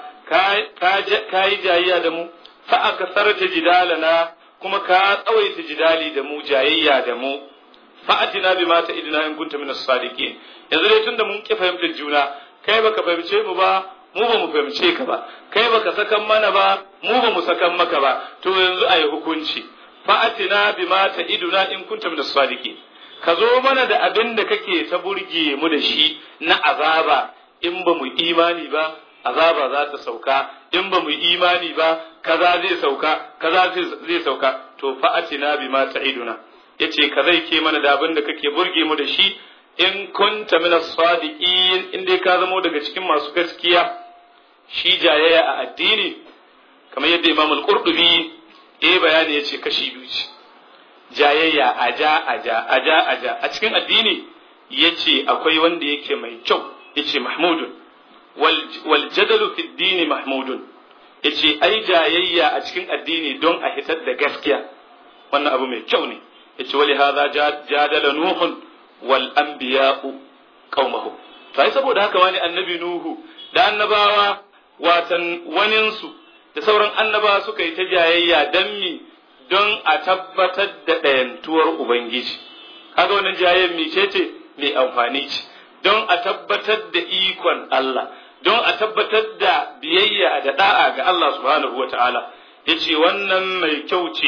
ka yi jayayya da mu fa akasarta jidalana kuma ka tsawaita jidali da mu jayayya da mu fa'atina bima ta idina in kunta min as-sadiqin yanzu dai tunda mun ki fahimtar juna kai baka fahimce mu ba mu ba mu fahimce ka ba kai baka sakan mana ba mu ba mu sakan maka ba to yanzu ayi hukunci fa'atina bima ta iduna in kunta min as-sadiqin ka zo mana da abin da kake ta burge mu da shi na azaba in ba mu imani ba azaba za ta sauka in ba mu imani ba kaza zai sauka kaza zai sauka to fa'atina bima ta iduna yace ka zai ke mana da abin da kake burge mu da shi in kunta min as-sadiqin in dai ka zamo daga cikin masu gaskiya shi jayayya a addini kamar yadda Imam al-Qurtubi eh bayani yace kashi biyu ce jayayya aja aja aja aja a cikin addini yace akwai wanda yake mai kyau yace mahmudun wal wal jadalu fi dini mahmudun yace ai jayayya a cikin addini don a hitar da gaskiya wannan abu mai kyau ne yace wali hadha jadala nuhun wal anbiya'u qaumahu sai saboda haka wani annabi nuhu da annabawa watan waninsu da sauran annabawa suka yi ta jayayya dan mi don a tabbatar da ɗayantuwar ubangiji kaga wannan jayayyan mi ce ce mai amfani ce don a tabbatar da ikon Allah don a tabbatar da biyayya da da'a ga Allah subhanahu wa ta'ala yace wannan mai kyau ce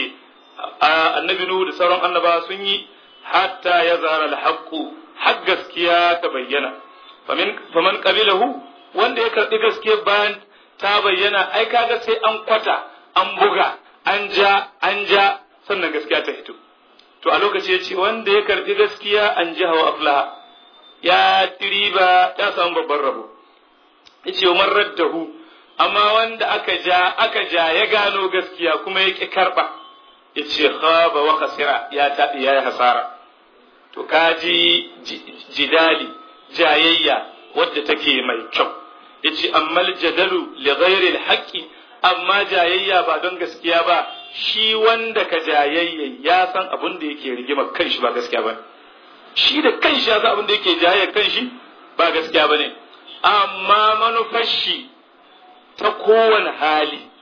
annabi Nuhu da sauran annaba sun yi hatta ya zara alhaqqu har gaskiya ta bayyana faman qabilahu wanda ya karbi gaskiya bayan ta bayyana ai kaga sai an kwata an buga an ja an ja sannan gaskiya ta fito to a lokaci ya ce wanda ya karbi gaskiya an ji hawa aflaha ya tiriba ya samu babban rabo yace man raddahu amma wanda aka ja aka ja ya gano gaskiya kuma ya ki karba yace khaba wa khasira ya taɗi ya hasara to kaji jidali jayayya wadda take mai kyau yace ammal jadalu li ghairi alhaqi amma jayayya ba don gaskiya ba shi wanda ka jayayya ya san abin da yake rigima kanshi ba gaskiya ba shi da kanshi ya san abin da yake jayayya kanshi ba gaskiya ba ne amma manufar shi ta kowane hali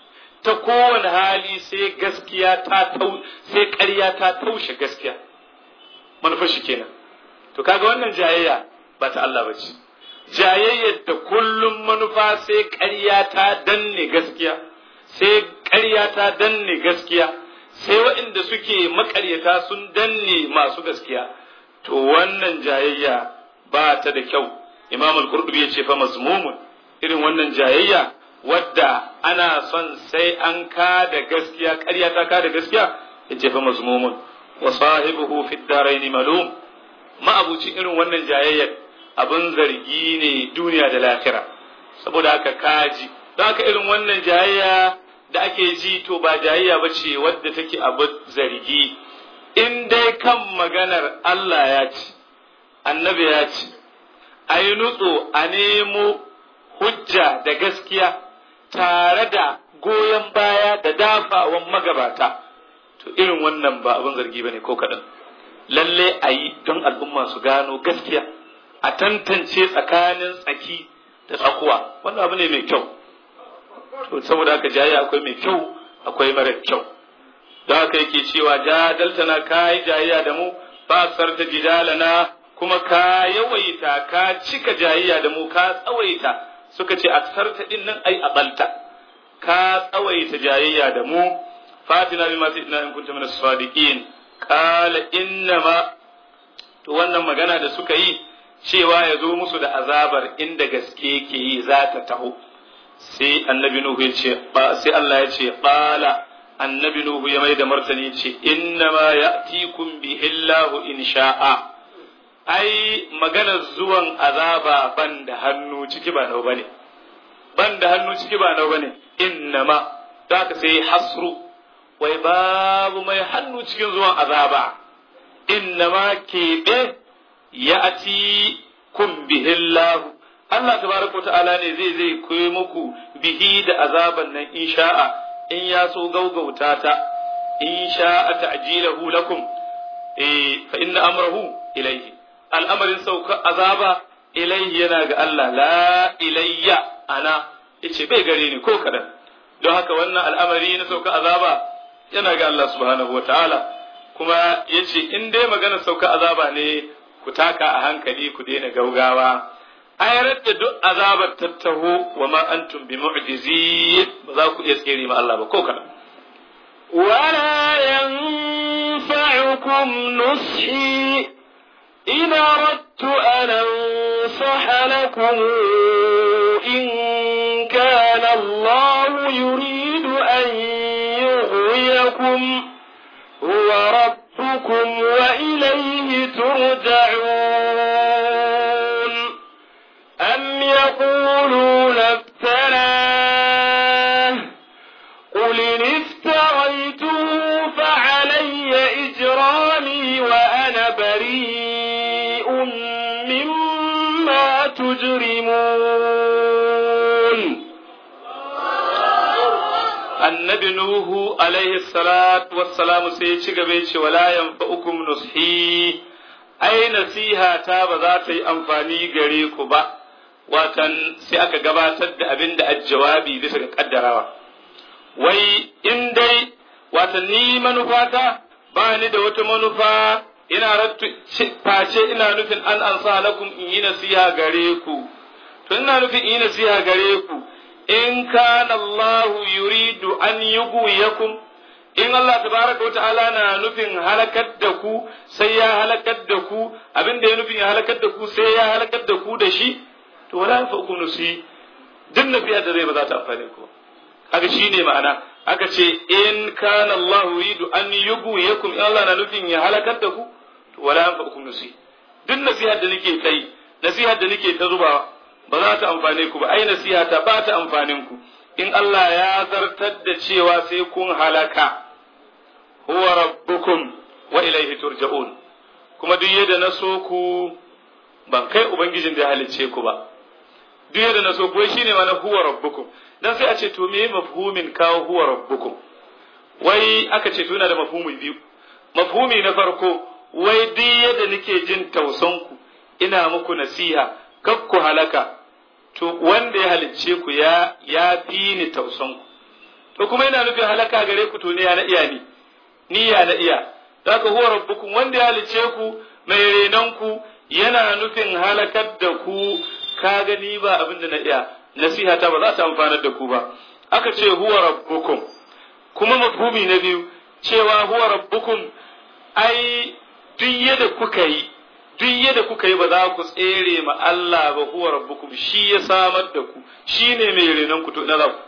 ta kowane hali sai gaskiya ta tau sai ƙarya ta taushe gaskiya manufar shi kenan to kaga wannan jayayya ba ta Allah bace jayayyar da kullum manufa sai ƙarya ta danne gaskiya sai ƙarya ta danne gaskiya sai waɗanda suke maƙaryata sun danne masu gaskiya to wannan jayayya ba ta da kyau imam al-qurtubi ya ce fa mazmumun irin wannan jayayya wadda ana son sai an ka da gaskiya ƙarya ta ka da gaskiya ya ce fa mazmumun wa sahibuhu fi daraini malum ma'abucin irin wannan jayayyar abin zargi ne duniya da lahira saboda haka kaji don haka irin wannan jayayya da ake ji to ba jayayya ba ce wadda take abu zargi in dai kan maganar Allah ya ci annabi ya ci a yi nutso a nemo hujja da gaskiya tare da goyon baya da dafawan magabata to irin wannan ba abin zargi ba ne ko kaɗan lalle a yi don al'umma su gano gaskiya a tantance tsakanin tsaki da tsakuwa wannan abu ne mai kyau to saboda haka jayayya akwai mai kyau akwai mara kyau don haka yake cewa jadaltana ka yi jayayya da mu ba sarta jidalana kuma ka yawaita ka cika jayayya da mu ka tsawaita suka ce aksarta din nan ai abalta ka tsawaita jayayya da mu fatina bima sayyidina in kuntum min as-sadiqin qala innama to wannan magana da suka yi cewa ya zo musu da azabar inda gaske yake yi za ta taho sai annabi nuhu ya ce sai Allah ya ce qala annabi nuhu ya mai da martani ce innama ya'tikum bihillahu in sha'a ai maganar zuwan azaba ban da hannu ciki ba nau bane ban da hannu ciki ba nau bane innama za ka sai hasru wai babu mai hannu cikin zuwan azaba innama keɓe ya ati kun bihillahu Allah tabaraka ta'ala ne zai zai koyi muku bihi da azaban nan in sha'a in ya so gaugauta ta in sha'a ta'jilahu lakum eh fa inna amrahu ilayhi al'amarin sauka azaba ilayhi yana ga Allah la ilayya ana yace bai gare ni ko kadan don haka wannan al'amari na sauka azaba yana ga Allah subhanahu wataala kuma yace in dai magana sauka azaba ne ku taka a hankali ku daina gaugawa ayar da duk azabar tattaho wa ma antum bi mu'jizin ba za ku iya tsere ma Allah ba ko kadan ولا ينفعكم نصحي إن أردت أن أنصح لكم إن كان الله يريد أن يغويكم هو ربكم وإليه ترجعون أم يقولون افتراه قل إن افتريته فعلي إجرامي وأنا بريء مما تجرمون annabi Nuhu alaihi salatu wassalamu sai ya ci gaba ce wala yanfa'ukum nushi ai nasiha ta ba za ta yi amfani gare ku ba watan sai aka gabatar da abin da jawabi bisa ga kaddarawa wai in dai watan ni manufata ba ni da wata manufa ina rattu face ina nufin an ansa lakum in yi nasiha gare ku to ina nufin in yi nasiha gare ku in kana Allah yuridu an yughwiyakum in Allah tabaraka wata'ala na nufin halakar da ku sai ya halakar da ku abin da ya nufin ya halakar da ku sai ya halakar da ku da shi to wala fa ku nusi duk nafiya da zai ba za ta amfane ku kaga shine ma'ana aka ce in kana Allah yuridu an yughwiyakum in Allah na nufin ya halakar da ku to wala fa ku nusi duk nasihar da nake tsayi nasihar da nake ta zubawa ba za ta amfane ku ba ai nasiha ta ba ta amfanin ku in Allah ya zartar da cewa sai kun halaka huwa rabbukum wa ilaihi turja'un kuma duk yadda na so ku ban kai ubangijin da ya halicce ku ba duk yadda na so ku shine mana huwa rabbukum dan sai a ce to me mafhumin kawo huwa rabbukum wai aka ce tuna da mafhumi biyu mafhumi na farko wai duk yadda nake jin tausan ku ina muku nasiha kar ku halaka to wanda ya halicce ku ya ya fi ni tausan ku to kuma yana nufin halaka gare ku to ne ya na iya ni ni ya na iya zaka huwa rabbukum wanda ya halice ku mai renon ku yana nufin halakar da ku ka gani ba abin da na iya nasiha ta ba za ta amfanar da ku ba aka ce huwa rabbukum kuma mafhumi na biyu cewa huwa rabbukum ai duk yadda kuka yi duk yadda kuka yi ba za ku tsere ma Allah ba huwa rabbukum shi ya samar da ku shi ne mai renon ku to na za ku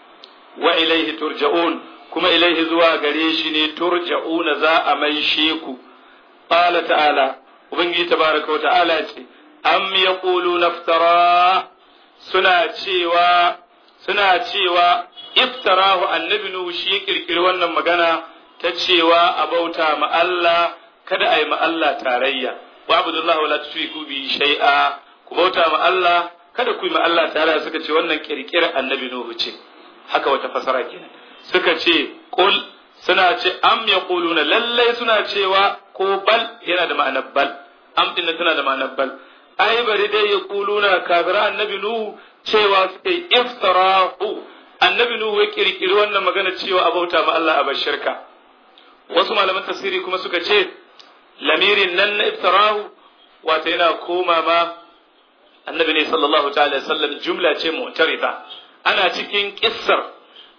wa ilaihi turja'un kuma ilaihi zuwa gare shi ne turja'una za a maishe ku qala ta'ala ubangiji tabaraka wa ta'ala ce am yaqulu naftara suna cewa suna cewa iftarahu annabi nuhu shi ya kirkiri wannan magana ta cewa a bauta ma Allah kada a yi ma Allah tarayya wa abdullahi wala tushriku bi shay'a ku bauta ma Allah kada ku yi ma Allah tarayya suka ce wannan kirkirar annabi nuhu ce haka wata fasara kenan suka ce qul suna ce am yaquluna lallai suna cewa ko bal yana da ma'anar bal am din tana da ma'anar bal ai bari dai yaquluna kafira annabi nuhu cewa suka yi iftarahu annabi nuhu ya kirkiri wannan magana cewa a bauta ma Allah a bar shirka wasu malaman tafsiri kuma suka ce lamirin nan na iftarahu wato yana koma ma annabi ne sallallahu ta'ala sallam jumla ce mu'tarida ana cikin kissar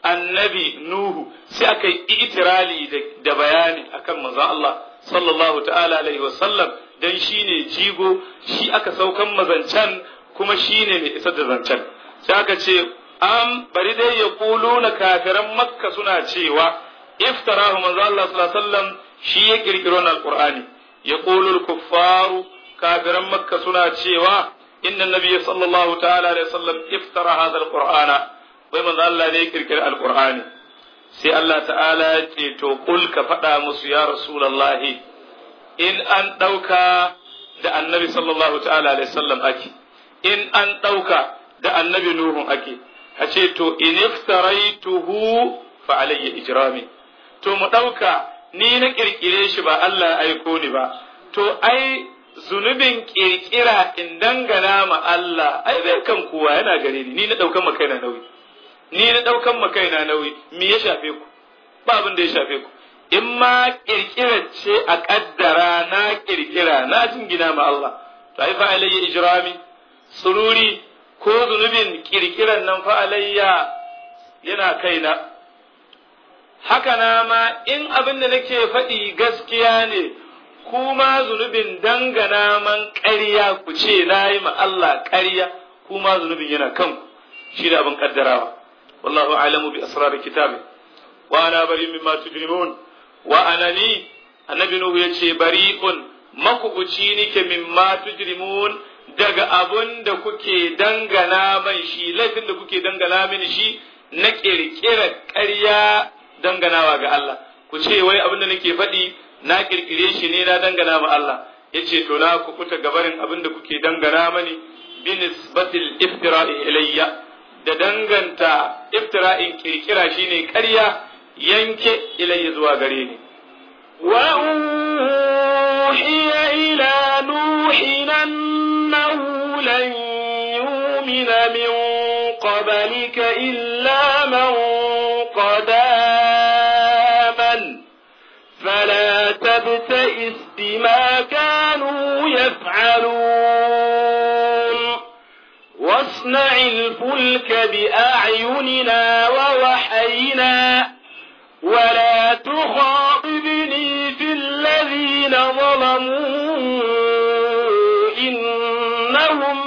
annabi nuhu sai aka yi itirali da bayani akan manzon Allah sallallahu ta'ala alaihi wa sallam dan shine jigo shi aka saukan mazancan kuma shine mai isar da zancen sai aka ce am bari dai ya na kafiran makka suna cewa iftarahu manzo Allah sallallahu alaihi wasallam shi ya kirkiro na alqur'ani ya qulu kuffaru kafiran makka suna cewa inna nabiyya sallallahu ta'ala alaihi wasallam iftara hadha alqur'ana wai manzo Allah ne ya kirkiri alqur'ani sai Allah ta'ala ya ce to kul ka faɗa musu ya rasulullahi in an ɗauka da annabi sallallahu ta'ala alaihi wasallam ake in an ɗauka da annabi nuhun ake a ce to in iftaraituhu fa alayya ijrami to mu ɗauka ni na ƙirƙire shi ba Allah ya aiko ni ba to ai zunubin ƙirƙira in dangana ma Allah ai bai kan kowa yana gare ni ni na ɗaukan ma kaina nauyi ni na ɗaukan ma kaina nauyi me ya shafe ku ba abin da ya shafe ku in ma ƙirƙirar ce a ƙaddara na ƙirƙira na jingina ma Allah to ai fa alayya ijrami sururi ko zunubin ƙirƙiran nan fa alayya yana kaina haka na ma in abin da nake faɗi gaskiya ne kuma zunubin dangana man ƙarya ku ce na yi ma Allah ƙarya kuma zunubin yana kan shi da abin ƙaddarawa wallahu alamu bi asrar kitabi wa ana bari mimma tujrimun wa anani annabi nuhu yace bari'un makubuci nike mimma tujrimun daga abun da kuke dangana mai shi laifin da kuke dangana mini shi na kirkira ƙarya danganawa ga Allah ku ce wai abin da nake faɗi na kirkire shi ne na dangana ma Allah yace to na ku kuta gabarin abin da kuke dangana mani bi nisbatil iftira'i ilayya da danganta iftira'in kirkira shine ƙarya yanke ilayya zuwa gare ni وأوحي إلى نوح أنه لن يؤمن من قبلك إلا من قد آمن فلا تبتئس بما كانوا يفعلون واصنع الفلك بأعيننا ووحينا ولا تخاطبني في الذين ظلموا إنهم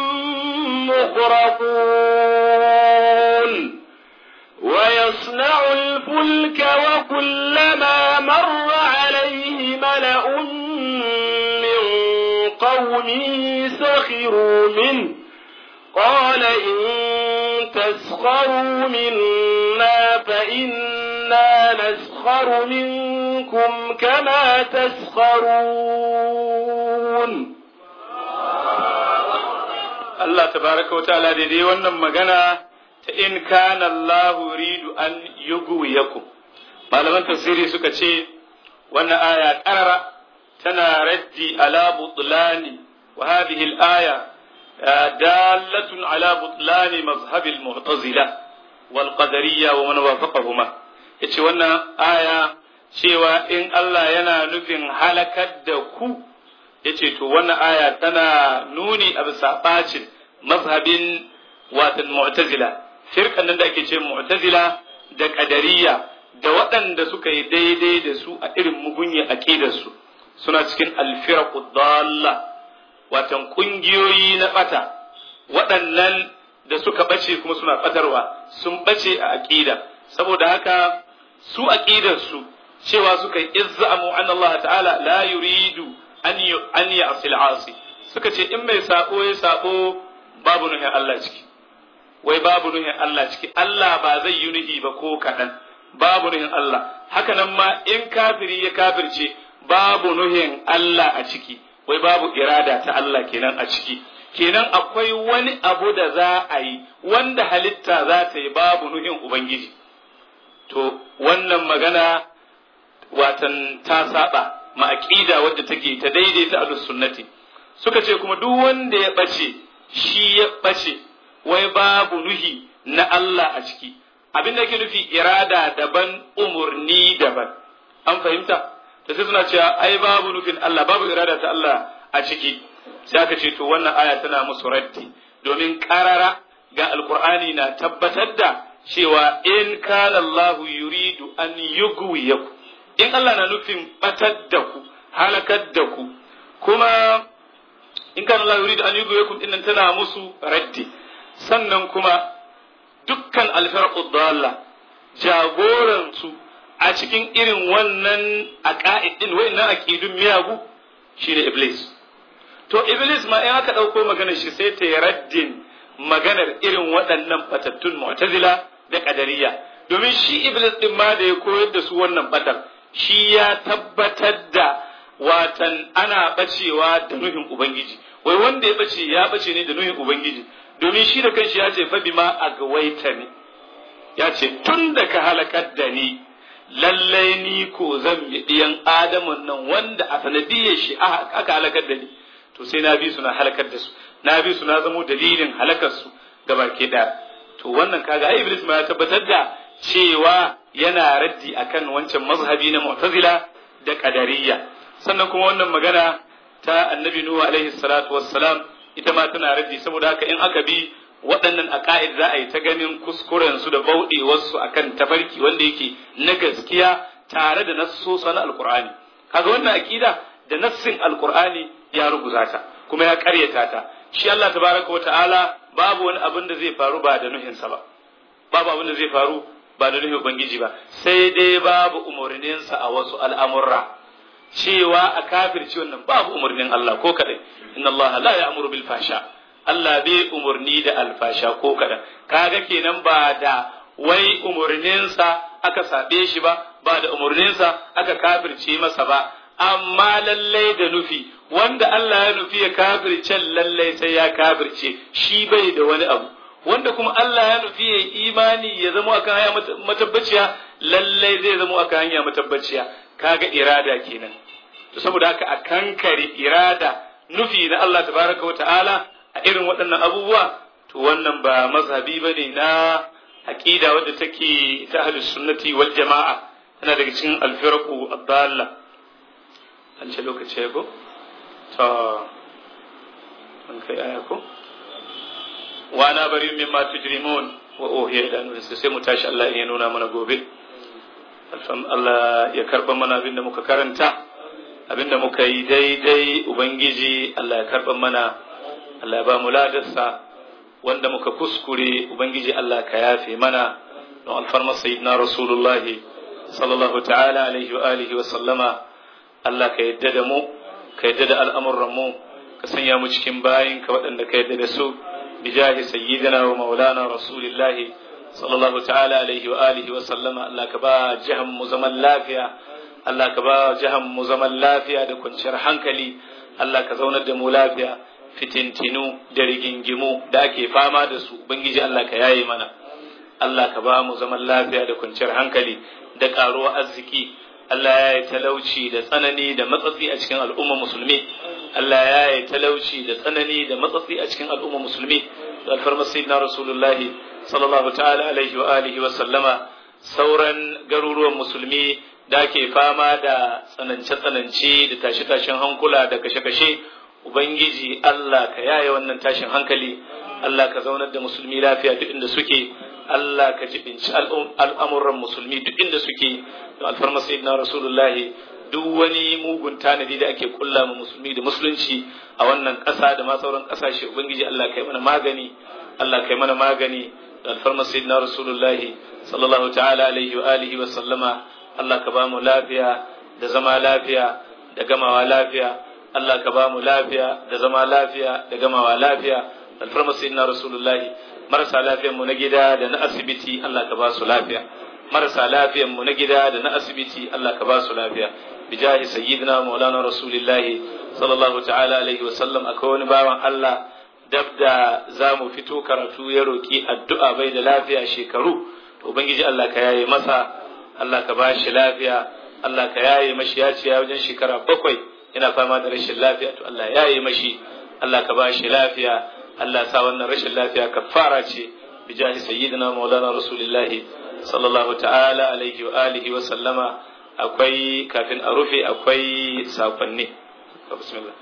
مغرقون ويصنع الفلك وكلما مر عليه ملأ من قومه سخروا منه قال إن تسخروا منا فإنا نسخر منكم كما تسخرون Allah tabaraka wa ta'ala daidai wannan magana ta in kana Allah yuridu an yughwiyakum malaman tafsiri suka ce wannan aya karara tana raddi ala butlani wa hadhihi al-aya dalatun ala butlani mazhab al-mu'tazila wal qadariyya wa man wafaqahuma yace wannan aya cewa in Allah yana nufin halakar da ku yace to wannan aya tana nuni a bisa bacin mazhabin watan mu'tazila firkan nan da ake ce mu'tazila da qadariyya da waɗanda suka yi daidai da su a irin mugunya aqidar su suna cikin alfiraqu dalla watan kungiyoyi na bata waɗannan da suka bace kuma suna batarwa sun bace a aqida saboda haka su aqidar su cewa suka yi izzamu an Allah ta'ala la yuridu an an ya'sil asi suka ce in mai sako ya sako babu nuhin Allah ciki wai babu nuhin Allah ciki Allah ba zai yi nuhi ba ko kaɗan babu nuhin Allah haka nan ma in kafiri ya kafirce babu nuhin Allah a ciki wai babu irada ta Allah kenan a ciki kenan akwai wani abu da za a yi wanda halitta za ta yi babu nuhin Ubangiji to wannan magana watan ta saba ma aqida wadda take ta daidaita ahlus sunnati suka ce kuma duk wanda ya bace shi ya bace wai babu nuhi na Allah a ciki abin da yake nufi irada daban umurni daban an fahimta ta sai suna cewa ai babu nufin Allah babu irada ta Allah a ciki sai aka ce to wannan aya tana musu raddi domin karara ga alqur'ani na tabbatar da cewa in kana Allah yuridu an yugwiyaku in Allah na nufin batar da ku halakar da ku kuma in kana Allah yuridu an yugwiyakum dinnan tana musu raddi sannan kuma dukkan alfarqu dalla jagoran su a cikin irin wannan aqaid din wayannan aqidun miyagu shine iblis to iblis ma in aka dauko maganar shi sai ta yi raddin maganar irin waɗannan batattun mu'tazila da qadariyya domin shi iblis din ma da ya koyar da su wannan batar shi ya tabbatar da watan ana bacewa da nuhin ubangiji wai wanda ya bace ya bace ne da nuhin ubangiji domin shi da kanshi ya ce fa bima agwaita ne ya ce tun da ka halakar da ni lallai ni ko zan yi ɗiyan adamun nan wanda a sanadiyar shi aka halakar da ni to sai na bi su na halakar da su na bi su na zamo dalilin halakar su gaba ke da to wannan kaga ai iblis ma ya tabbatar da cewa yana raddi akan wancan mazhabi na mu'tazila da qadariyya sannan kuma wannan magana ta annabi nuhu alaihi salatu wassalam ita ma tana raddi saboda haka in aka bi waɗannan aqaid za a yi ta ganin kuskuren su da bauɗewar su akan tafarki wanda yake na gaskiya tare da nassosa na alqur'ani kaga wannan aqida da nassin alqur'ani ya ruguza ta kuma ya ƙaryata ta shi Allah tabaraka wata'ala babu wani abin da zai faru ba da nuhinsa ba babu abin da zai faru ba da nuhin ubangiji ba sai dai babu umarninsa a wasu al'amurra cewa a kafirci wannan babu umarnin Allah ko kadai inna Allah la ya'muru bil fasha Allah bai umarni da alfasha ko kadan kaga kenan ba da wai umarninsa aka sabe shi ba ba da umarninsa aka kafirce masa ba amma lallai da nufi wanda Allah ya nufi ya kafirce lallai sai ya kafirce shi bai da wani abu wanda kuma Allah ya nufi ya imani ya zama akan hanya matabbaciya lallai zai zama akan hanya matabbaciya kaga irada kenan to saboda haka a kankare irada nufi na Allah tabaraka wa ta'ala a irin waɗannan abubuwa to wannan ba mazhabi bane na aqida wadda take ta ahlus sunnati wal jama'a tana daga cikin alfirqu ad-dalla an ce lokaci ya ko ta an kai aya ko wa ana bari mimma tujrimun wa uhiya ila nuhin sai mu tashi Allah ya nuna mana gobe alfam Allah ya karba mana abinda muka karanta abinda muka yi daidai ubangiji Allah ya karba mana Allah ya ba mu ladarsa wanda muka kuskure ubangiji Allah ka yafe mana don alfarma sayyidina rasulullahi sallallahu ta'ala alaihi wa alihi wa sallama Allah ka yadda da mu ka yadda da al'amuran mu ka sanya mu cikin bayin ka waɗanda ka yadda da su bijahi sayyidina wa maulana rasulillahi sallallahu ta'ala alaihi wa alihi wa sallama Allah ka ba jahan mu zaman lafiya Allah ka ba jahan mu zaman lafiya da kwanciyar hankali Allah ka zaunar da mu lafiya fitintinu da rigingimu da ake fama da su ubangiji Allah ka yaye mana Allah ka ba mu zaman lafiya da kwanciyar hankali da karuwa arziki Allah ya yi talauci da tsanani da matsatsi a cikin al'umma musulmi Allah ya yi talauci da tsanani da matsatsi a cikin al'umma musulmi da alfarmar sayyidina rasulullahi sallallahu ta'ala alaihi wa alihi wa sallama sauran garuruwan musulmi da ke fama da tsanance-tsanance da tashe-tashen hankula da kashe-kashe ubangiji Allah ka yaye wannan tashin hankali Allah ka zaunar da musulmi lafiya duk inda suke Allah ka jibinci al'amuran musulmi duk inda suke da alfarma sayyidina rasulullahi duk wani mugun tanadi da ake kulla ma musulmi da musulunci a wannan ƙasa da ma sauran ƙasashe ubangiji Allah kai mana magani Allah kai mana magani da alfarma sayyidina rasulullahi sallallahu ta'ala alaihi wa alihi wa sallama Allah ka ba mu lafiya da zama lafiya da gamawa lafiya Allah ka ba mu lafiya da zama lafiya da gamawa lafiya da alfarma sayyidina rasulullahi marasa lafiyan mu na gida da na asibiti Allah ka ba su lafiya marasa lafiyan mu na gida da na asibiti Allah ka ba su lafiya bijahi sayyidina maulana rasulillahi sallallahu ta'ala alaihi wa sallam akwai wani bawan Allah dab da za mu fito karatu ya roki addu'a bai da lafiya shekaru to ubangiji Allah ka yaye masa Allah ka ba shi lafiya Allah ka yaye mashi ya ce wajen shekara bakwai yana fama da rashin lafiya to Allah ya yaye mashi Allah ka ba shi lafiya Allah sa wannan rashin lafiya kafara ce bijahi sayyidina maulana rasulillahi sallallahu ta'ala alaihi wa alihi wa sallama akwai kafin a rufe akwai sakonni bismillah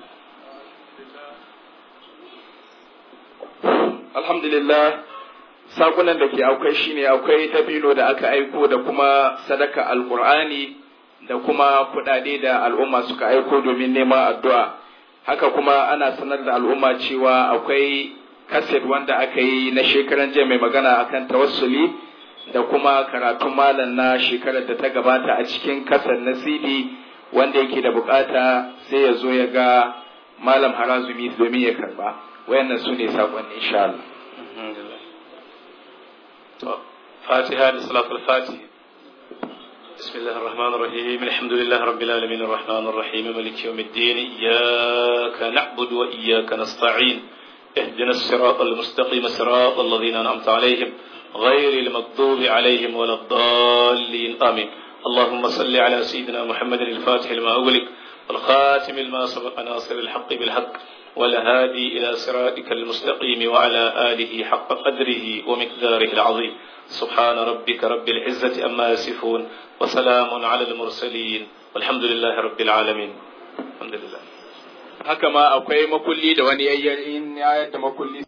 alhamdulillah sakunan da ke akwai shine akwai dabino da aka aiko da kuma sadaka alqur'ani da kuma kudade da al'umma suka aiko domin neman addu'a haka kuma ana sanar da al'umma cewa akwai kaset wanda aka yi na shekaran jiya mai magana akan tawassuli da kuma karatun malam na shekarar da ta gabata a cikin kasar na cd wanda yake da bukata sai ya zo ya ga malam harazumi domin ya karba wayannan su ne sakonni insha Allah فاتحة لصلاة الفاتح بسم الله الرحمن الرحيم الحمد لله رب العالمين الرحمن الرحيم ملك يوم الدين إياك نعبد وإياك نستعين اهدنا الصراط المستقيم صراط الذين أنعمت عليهم غير المغضوب عليهم ولا الضالين آمين اللهم صل على سيدنا محمد الفاتح لما أغلق والخاتم لما سبق ناصر الحق بالحق والهادي إلى صراطك المستقيم وعلى آله حق قدره ومقداره العظيم سبحان ربك رب العزة أما يصفون وسلام على المرسلين والحمد لله رب العالمين الحمد لله haka ma akwai makulli da wani yayyar in ya yadda makulli